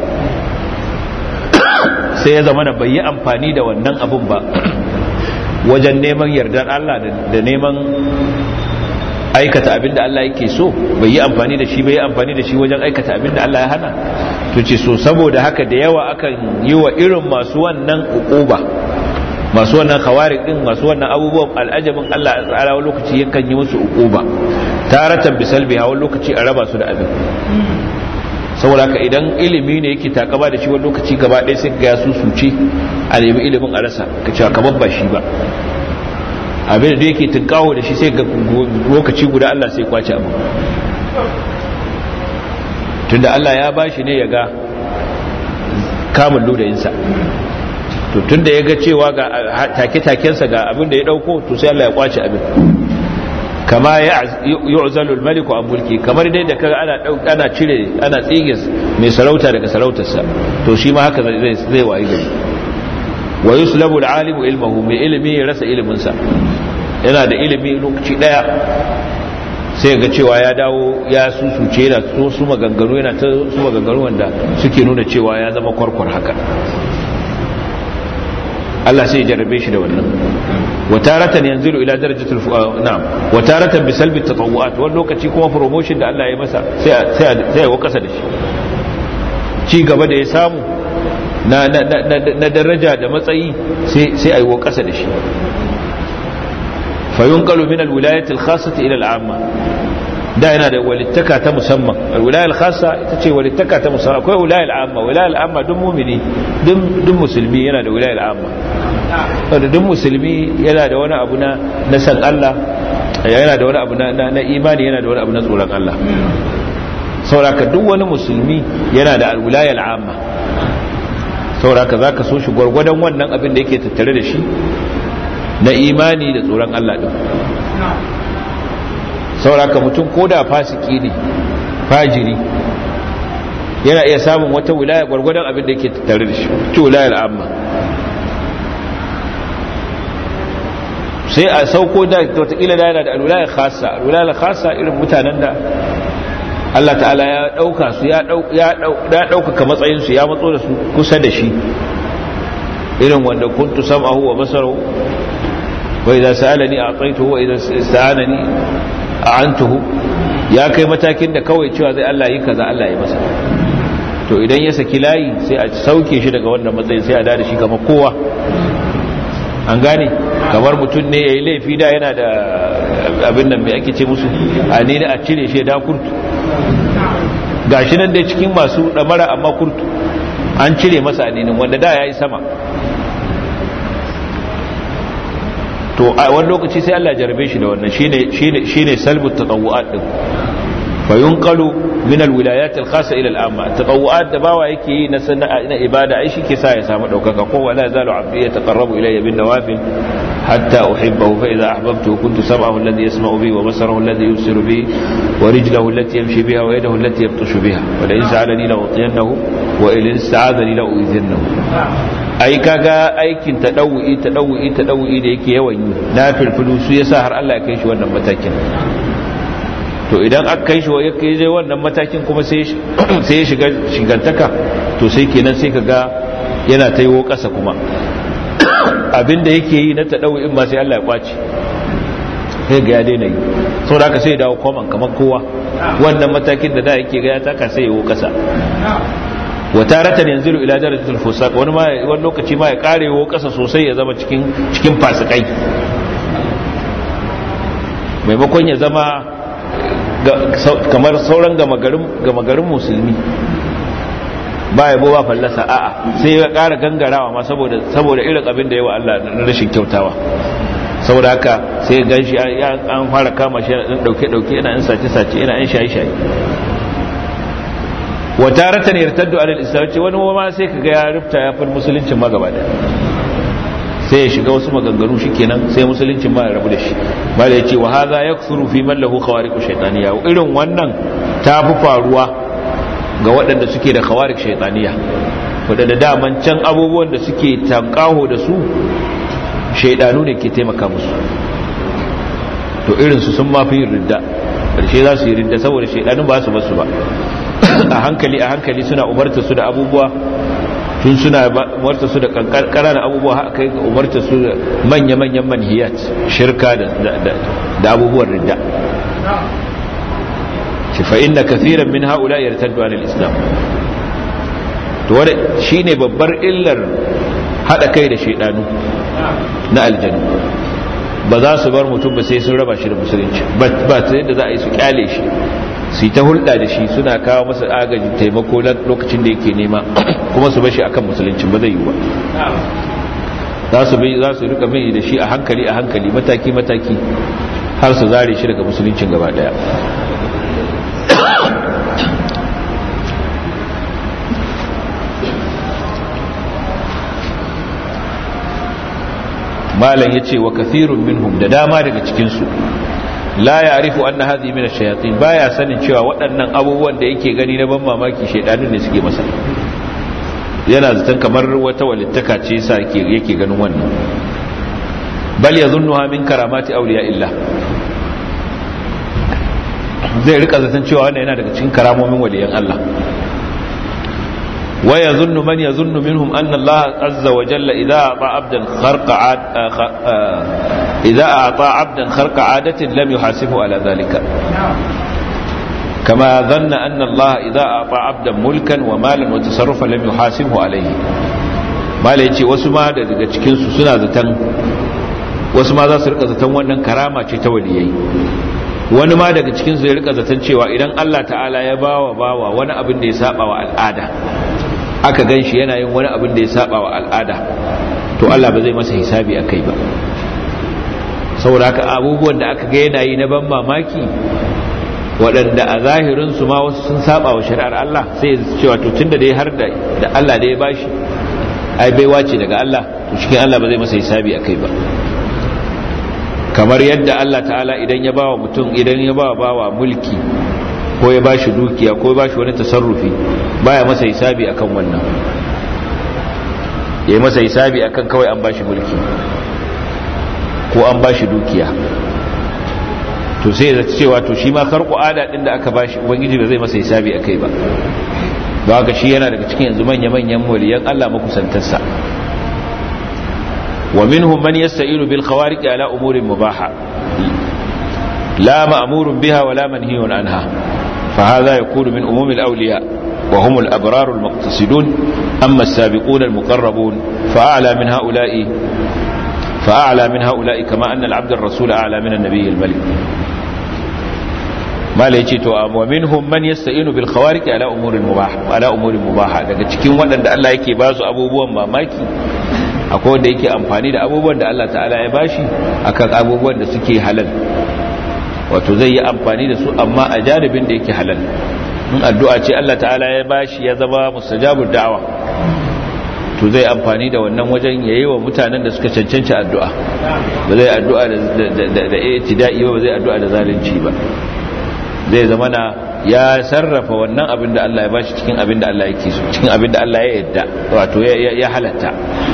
Speaker 1: sai ya zama na bai yi amfani da wannan abin ba wajen neman yardar Allah da neman aikata abin da Allah yake so bai yi amfani da shi bai yi amfani da shi wajen aikata abin da Allah ya hana to ce so saboda haka da yawa akan yi wa irin masu wannan ukuba masu wannan khawarik din masu wannan abubuwan al'ajabin Allah a tsara wani lokaci yakan yi musu ukuba taratan bisalbi hawan lokaci a raba su da abin saboda haka idan ilimi ne yake takaba da shi wani lokaci gaba ɗaya sai ga su suce a nemi ilimin a rasa ka cewa kamar ba shi ba abin da yake tunkawo da shi sai ga lokaci guda Allah sai kwace abu tunda Allah ya bashi ne ya ga kamun ludayinsa to tunda ya ga cewa ga take-takensa ga abin da ya dauko to sai Allah ya kwace abin kama yu'zalu al-maliku an mulki kamar dai da kaga ana ana cire ana tsige mai sarauta daga sarautarsa to shi ma haka zai zai wayi gari wa yuslabu al-alimu ilmuhu mai ilimi ya rasa iliminsa yana da ilimi lokaci daya sai ga cewa ya dawo ya susuce yana so su maganganu yana ta su maganganu wanda suke nuna cewa ya zama kwarkwar haka Allah sai ya jarrabe shi da wannan wataratan yanzilu ila darajatul na'am wataratan bi salbi tatawuat wani lokaci kuma promotion da Allah ya masa sai sai sai ya kasa da shi ci gaba da ya samu na na na daraja da matsayi sai sai ayi kasa da shi fayunqalu min alwilayati alkhassati ila al'amma da yana da walittaka ta musamman alwilaya alkhassa ita ce walittaka ta musamman akwai wilaya al'amma wilaya al'amma duk mumini duk musulmi yana da wilaya al'amma wanda duk musulmi yana da wani abu na na san Allah yana da wani abu na imani yana da wani abu na tsoron Allah sauraka duk wani musulmi yana da alwilaya al'amma sauraka zaka so shi gwargwadon wannan abin da yake tattare da shi na imani da tsoron Allah ɗin sauraka mutum ko da fasiki ne fajiri yana iya samun wata wilaya gwargwadon abin da yake tattare da shi ta wilayar amma sai a sauko da wataƙila da yana da alwilaya khasa alwilaya khasa irin mutanen da Allah ta'ala ya ɗauka su ya ɗaukaka matsayinsu ya matso da su kusa da shi irin wanda kuntu sam'ahu wa basarahu wa idza sa'alani a'taytuhu wa idza ista'anani a'antuhu ya kai matakin da kawai cewa zai Allah yi kaza Allah yi masa to idan ya saki layi sai a sauke shi daga wannan matsayin sai a da shi kamar kowa an gane kamar mutum ne ya yi laifi da yana da abin nan mai ake ce musu a ne a cire shi da kurtu ga shi nan dai cikin masu ɗamara amma kurtu an cire masa aninin wanda da ya yi sama to a wani lokaci sai Allah jarabe shi da wannan shine salbut tatawu'at din fa yunqalu min alwilayat alkhassa ila al'amma tatawu'at da bawa yake yi na sana'a na ibada ai shike sa ya samu daukaka ko wala zalu abdi yataqarrabu ilayya bin nawafil hatta uhibbahu fa idha ahbabtuhu kuntu sam'ahu alladhi yasma'u bihi wa basarahu alladhi yubsiru bihi wa rijluhu allati yamshi biha wa yadahu allati yabtashu biha wa la in sa'alani la utiyannahu wa in ista'adani la u'idhannahu ai kaga aikin tadawu'i tadawu'i tadawu'i da yake yawan yi na firfilu su yasa har Allah ya kai shi wannan matakin to idan aka kai shi wa yake je wannan matakin kuma sai sai ya shiga shigantaka to sai kenan sai kaga yana taiwo kasa kuma abinda yake yi na tadawu'in ma sai Allah ya kwaci sai ga ya daina yi saboda haka sai ya dawo koman kamar kowa wannan matakin da da yake ga ya taka sai ya wo kasa wataratan yanzu ila darajatul fusaq wani ma wani lokaci ma ya karewo kasa sosai ya zama cikin cikin fasikai maimakon ya zama kamar sauran gama garin musulmi ba yabo ba fallasa a'a sai ya kara gangarawa ma saboda saboda irin abin da yawa Allah na rashin kyautawa saboda haka sai ya ganshi an fara kama shi yana dauke dauke yana in sace sace yana in shayi shayi wa taratan yartaddu ala al-islam ce wani ma sai kaga ya rufta ya far musuluncin ma gaba daya sai ya shiga wasu maganganu shikenan sai musuluncin ma ya rabu da shi bala yace wa hadha yakthuru fi man lahu khawariq shaytaniya irin wannan ta fi faruwa ga waɗanda suke da khawariq shaytaniya waɗanda daman can abubuwan da suke tankaho da su shaydanu ne ke taimaka musu to irin su sun mafi yin ridda karshe za su yi ridda saboda shaydanun ba su basu ba a hankali a hankali suna umarta su da abubuwa tun suna umarta su da ƙananan abubuwa haka kai umarta su da manya-manyan manhiyat shirka da abubuwan ridda shi fa'in na kafiran min haula ya ritar islam to wadda shi ne babbar illar haɗa kai da shaidanu na aljanu ba za su bar mutum ba sai sun raba shi da musulunci ba ta yadda za a yi su kyale shi su ta hulɗa da shi suna kawo masa agaji taimako lokacin da yake nema kuma su bashi akan musulunci ba zai yi ba za su bi za su rika mai da shi a hankali a hankali mataki mataki har su zare shi daga musuluncin gaba daya malam yace wa kathirun minhum da dama daga cikin su la ya arifu anna hadhi min ash-shayatin baya sanin cewa waɗannan abubuwan da yake gani na ban mamaki shaydanun ne suke masa yana zaton kamar wata walittaka ce yasa yake yake ganin wannan bal yadhunnuha min karamati awliya illa zai rika zaton cewa wannan yana daga cikin karamomin waliyan Allah wa yadhunnu man yadhunnu minhum anna Allah azza wa jalla idha ata abdan kharqa idza a'ta 'abdan kharqa 'adatin lam yuhasibu ala dhalika kama dhanna anna Allah idza a'ta 'abdan mulkan wa malan wa tasarrufan lam yuhasibhu alayhi mala yace wasu ma daga cikin su suna zatan wasu ma za su rika zatan wannan karama ce ta waliyai wani ma daga cikin su ya rika zatan cewa idan Allah ta'ala ya bawa bawa wani abin da ya saba wa al'ada aka ganshi yana yin wani abin da ya saba wa al'ada to Allah ba zai masa hisabi akai ba saboda haka abubuwan da aka ga yana yi na ban mamaki waɗanda a zahirinsu ma wasu sun saba wa shari'ar Allah sai ya cewa to tunda dai har da Allah da ya bashi ai baiwa ce daga Allah to cikin Allah ba zai masa hisabi akai ba kamar yadda Allah ta'ala idan ya bawa mutum idan ya bawa bawa mulki ko ya bashi dukiya ko ya bashi wani tasarrufi baya masa hisabi akan wannan yayi masa hisabi akan kawai an bashi mulki ko an bashi dukiya to sai ya cewa to shi ma karku ada din da aka bashi ubangiji ba zai masa hisabi akai ba ba haka shi yana daga cikin yanzu manya-manyan waliyan Allah makusantarsa wa minhum man yasta'inu bil khawariq ala umurin mubaha la ma'murun biha wa la manhiyun anha fa hadha yakunu min umumil awliya wa hum al abrar al muqtasidun amma as-sabiqun al muqarrabun fa a'la min ha'ula'i fa a'la min ha'ula'i kama anna al 'abd ar-rasul a'la min an-nabiy al-malik mala yace to wa minhum man yasta'inu bil khawariq ala umurin mubah ala umurin mubaha daga cikin waɗanda Allah yake ba su abubuwan mamaki akwai wanda yake amfani da abubuwan da Allah ta'ala ya bashi akan abubuwan da suke halal wato zai yi amfani da su amma a jaribin da yake halal in addu'a ce Allah ta'ala ya bashi ya zama mustajabud da'awa to zai amfani da wannan wajen yayi wa mutanen da suka cancanci addu'a ba zai addu'a da da da itida'i ba zai addu'a da zalunci ba zai zama na ya sarrafa wannan abin da Allah ya bashi cikin abin da Allah yake so cikin abin da Allah ya yadda wato ya halatta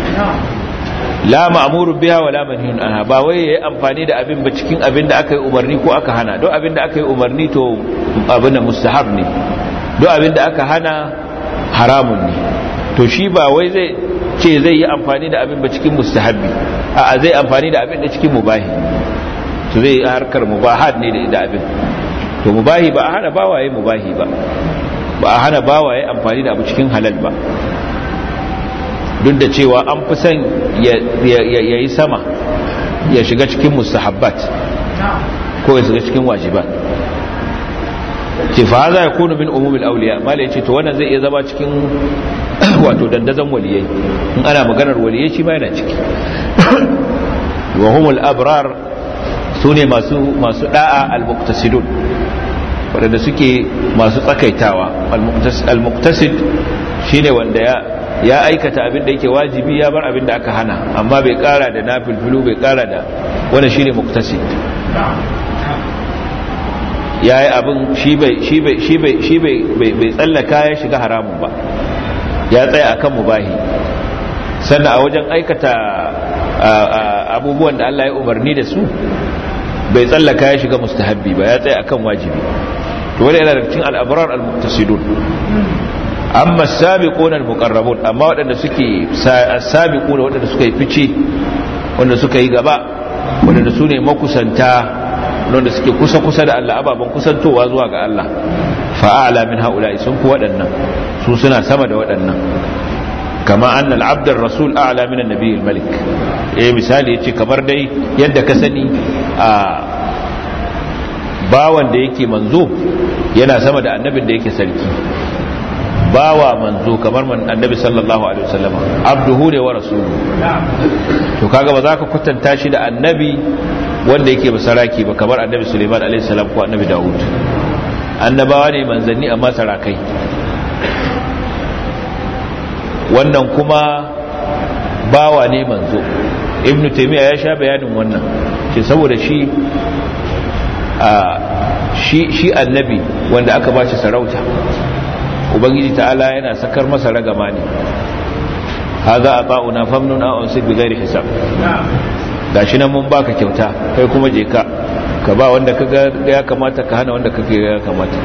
Speaker 1: la ma'muru biha wa la manhiyun anha ba wai yayi amfani da abin ba cikin abin da aka yi umarni ko aka hana don abin da aka yi umarni to abin da mustahab ne don abin da aka hana haramun ne to shi ba wai zai ce zai yi amfani da abin ba cikin mustahabbi a'a zai amfani da abin da cikin mubahi to zai harkar mubahat ne da abin to mubahi ba a hana bawaye mubahi ba ba a hana bawaye amfani da abu cikin halal ba duk da cewa an fi son ya yi sama ya shiga cikin mustahabbat ko ya shiga cikin wajibat ce fa za ya kunu min umumin auliya mala ya ce to wannan zai iya zama cikin wato dandazon waliyai in ana maganar waliyai shi ma yana ciki wa humul abrar su ne masu da'a al-muqtasidun waɗanda suke masu tsakaitawa al-muqtasid shine wanda ya ya aikata abin da yake wajibi ya bar abin da aka hana amma bai kara da nafilfilu bai kara da wannan shine muqtasid yayi abin shi bai shi bai shi bai shi bai bai tsallaka ya shiga haramun ba ya tsaya akan mubahi sannan a wajen aikata abubuwan da Allah ya umarni da su bai tsallaka ya shiga mustahabbi ba ya tsaya akan wajibi to wani yana da cikin al'abrar al-muqtasidun amma as-sabiquna al-muqarrabun amma waɗanda suke as-sabiquna waɗanda suka yi fice wanda suka yi gaba waɗanda su ne makusanta wanda suke kusa kusa da Allah ababan kusantowa zuwa ga Allah fa'ala min haula'i sun fi waɗannan su suna sama da waɗannan kama anna al-abd ar-rasul a'la min an-nabiy al-malik eh misali yace kamar dai yadda ka sani a bawan da yake manzo yana sama da annabin da yake sarki bawa manzo kamar man annabi sallallahu alaihi wasallam abduhu ne wa rasuluhu to kaga ba za ka kwatanta shi da annabi wanda yake basaraki ba kamar annabi Suleiman alaihi salam ko annabi Dawud annabawa ne manzanni amma sarakai wannan kuma bawa ne manzo ibn taymiya ya sha bayanin wannan ce saboda shi a shi shi annabi wanda aka bashi sarauta ubangiji ta'ala yana sakar masa ragama ne haza ata'una famnun aw ansib bi ghairi hisab gashi nan mun baka kyauta kai kuma je ka ka ba wanda kaga ya kamata ka hana wanda kake ya kamata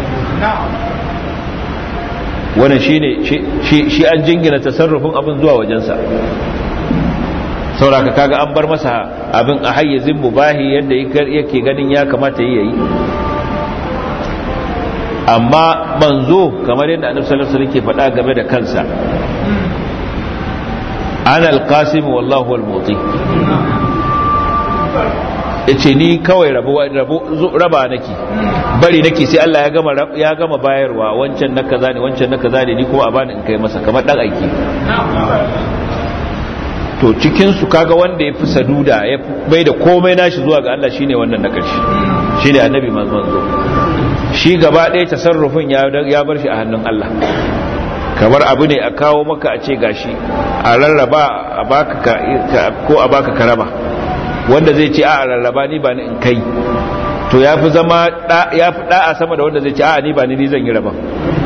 Speaker 1: wannan shine shi an jingina tasarrufin abin zuwa wajensa sauraka kaga an bar masa abin a hayyazin mubahi yadda yake ganin ya kamata yi yayi amma manzo kamar yadda annabi sallallahu alaihi wasallam ke faɗa game da kansa ana alqasim wallahu almuti yace ni kawai rabo raba nake bari nake sai Allah ya gama ya gama bayarwa wancan na kaza ne wancan na kaza ne ni kuma a bani in kai masa kamar dan aiki to cikin su kaga wanda ya fi saduda ya bai da komai nashi zuwa ga Allah shine wannan na karshe shine annabi manzo shi gaba ɗaya tasarrufin ya ya bar shi a hannun Allah kamar abu ne a kawo maka a ce gashi a rarraba a baka ko a baka karaba wanda zai ce a rarraba ni ba ni in kai to ya fi zama ya fi da'a sama da wanda zai ce a ni ba ni ni zan yi raban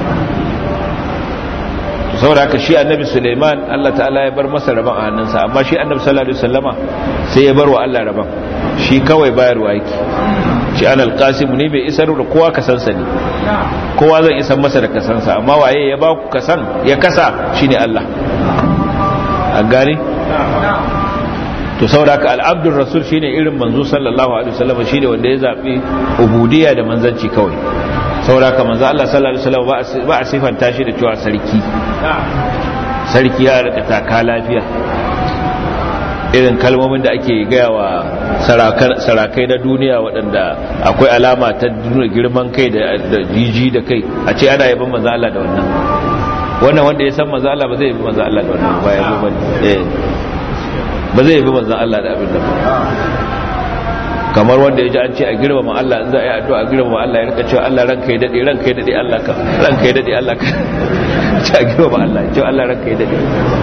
Speaker 1: saboda haka shi annabi suleiman allah ta'ala ya bar masa raban a hannunsa amma shi annabi sallallahu alaihi wasallama sai ya bar wa allah raban shi kawai bayarwa yake shi an alqasim ne bai isar da kowa kasansa ne kowa zan isar masa da kasansa amma waye ya ba ku kasan ya kasa shine Allah an gane to sauraka al'abdul rasul shine irin manzo sallallahu alaihi wasallam shine wanda ya zabi ubudiyya da manzanci kawai sauraka manzo Allah sallallahu alaihi wasallam ba a sifanta shi da cewa sarki sarki ya rika taka lafiya irin kalmomin da ake gaya wa sarakai na duniya waɗanda akwai alama ta nuna girman kai da jiji da kai a ce ana yaban manzo Allah da wannan wannan wanda ya san manzo Allah ba zai yabi manzo Allah da wannan ba ya ba eh ba zai yabi manzo Allah da abin da ba kamar wanda ya ji an ce a girmama Allah in za a yi addu'a a girmama Allah ya rika cewa Allah ranka ya dade ranka ya dade Allah ka ranka ya dade Allah ka ce a girmama Allah ce Allah ranka ya dade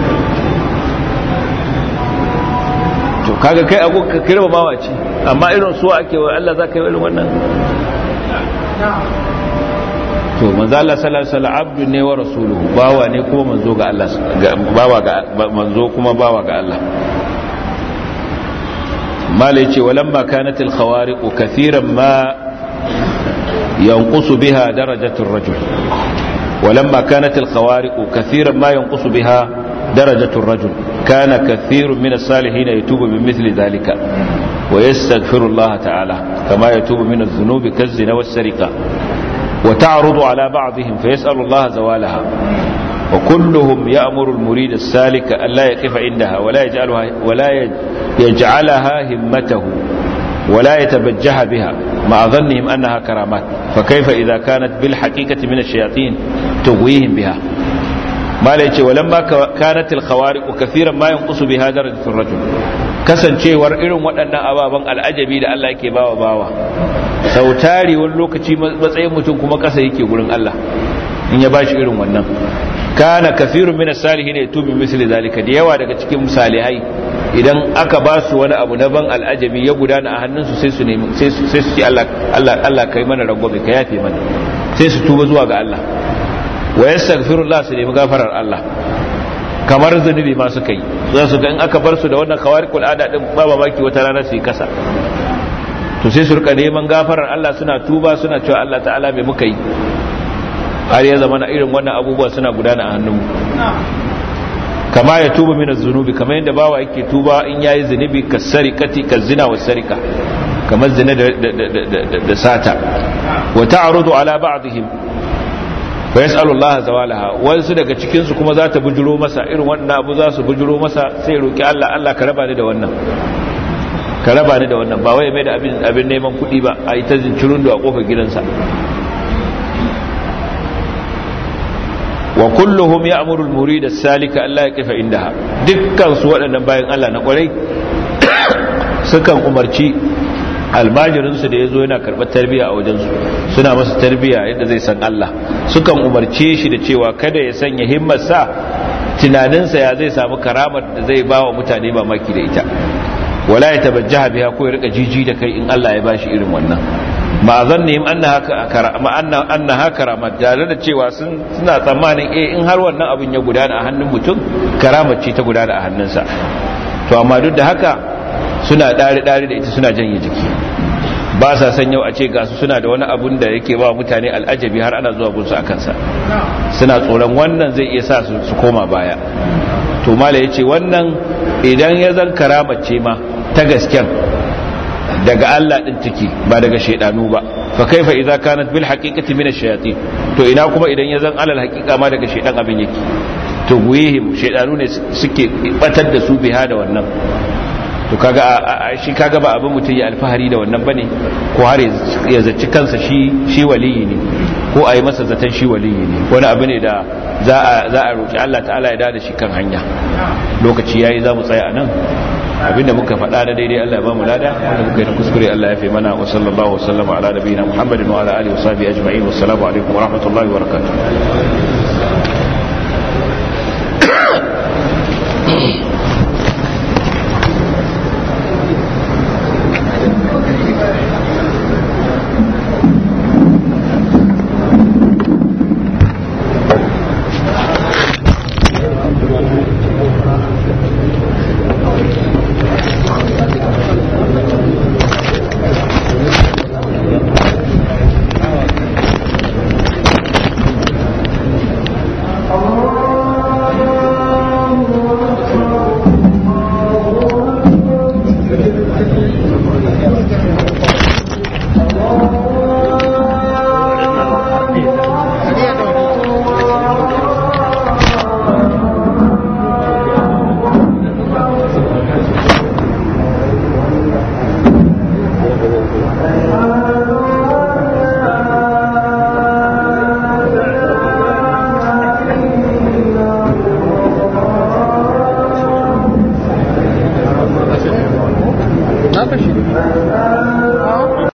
Speaker 1: to kaga kai ago ka girmama ce amma irin su ake wa Allah zaka yi irin wannan to manzo Allah sallallahu alaihi wasallam abdu ne wa rasuluhu bawa ne kuma manzo ga Allah bawa ga manzo kuma bawa ga Allah mala yace walamma kanat al khawariq kathiran ma yanqusu biha darajatu ar-rajul walamma kanat al khawariq kathiran ma yanqusu biha درجة الرجل كان كثير من الصالحين يتوب من مثل ذلك ويستغفر الله تعالى كما يتوب من الذنوب كالزنا والسرقة وتعرض على بعضهم فيسأل الله زوالها وكلهم يأمر المريد السالك أن لا يقف عندها ولا يجعلها, ولا يجعلها همته ولا يتبجح بها مع ظنهم أنها كرامات فكيف إذا كانت بالحقيقة من الشياطين تغويهم بها ما ليتي ولما كانت الخوارق كثيرا ما ينقص بها درجة الرجل kasancewar irin waɗannan ababen al'ajabi da Allah yake bawa bawa sau tari wani lokaci matsayin mutum kuma ƙasa yake gurin Allah in ya bashi irin wannan kana kafirun min as-salihin yatubu misli zalika da yawa daga cikin salihai idan aka ba su wani abu na ban al'ajabi ya gudana a hannunsu sai su nemi sai su sai su ce Allah Allah Allah kai mana rangwame ka yafe mana sai su tuba zuwa ga Allah wa yastaghfirullah su nemi gafarar Allah kamar zunubi ma suka yi za su ga in aka bar su da wannan khawarikul ada din ba mamaki wata rana su yi kasa to sai su rika neman gafarar Allah suna tuba suna cewa Allah ta'ala me muka yi har ya zama na irin wannan abubuwa suna gudana a hannunmu kama ya tuba min zunubi kamar yadda bawa yake tuba in yayi zunubi kasarikati kazina wasarika kamar zina da sata wa ta'rudu ala ba'dihim wa yas'alu Allah zawalaha wasu daga cikin su kuma za ta bujuro masa irin wannan abu za su bujuro masa sai roki Allah Allah ka raba ni da wannan ka raba ni da wannan ba wai mai da abin abin neman kuɗi ba a yi ta zincirun da a kofar gidansa wa kulluhum ya'muru al-murid as-salika alla yaqifa indaha dukkan su waɗannan bayan Allah na kwarai sukan umarci almajirinsu da ya zo yana karɓar tarbiyya a wajensu suna masa tarbiyya yadda zai san Allah sukan umarce shi da cewa kada ya sanya himmarsa tunaninsa ya zai samu karamar da zai ba wa mutane mamaki da ita wala ya tabajjaha biha ko ya rika jiji da kai in Allah ya bashi irin wannan ma zannihim annaha karamat tare da cewa suna tsammanin eh in har wannan abin ya gudana a hannun mutum karamar ce ta gudana a hannunsa to amma duk da haka suna ɗari-ɗari da ita suna janye jiki ba sa san yau a ce gasu suna da wani abun da yake ba mutane al'ajabi har ana zuwa gunsu a kansa suna tsoron wannan zai iya sa su koma baya to mala ya ce wannan idan ya zan karamace ma ta gasken daga Allah ɗin ciki ba daga shaidanu ba fa kaifa idza kanat bil haqiqati min ash-shayatin to ina kuma idan ya zan alal haqiqa ma daga shaidan abin yake to guihim shaidanu ne suke batar da su biha da wannan to kaga shi kaga ba abin mutum ya alfahari da wannan bane ko har ya zaci kansa shi shi waliyi ne ko a yi masa zaton shi waliyi ne wani abu ne da za a za a roki Allah ta'ala ya dada shi kan hanya lokaci yayi za mu tsaya a nan abinda muka faɗa da daidai Allah ya ba mu lada wanda muka yi na kuskure Allah ya fi mana wa sallallahu wa sallama ala nabiyina Muhammadin wa ala alihi wa sahbihi ajma'in wassalamu alaikum wa rahmatullahi wa barakatuh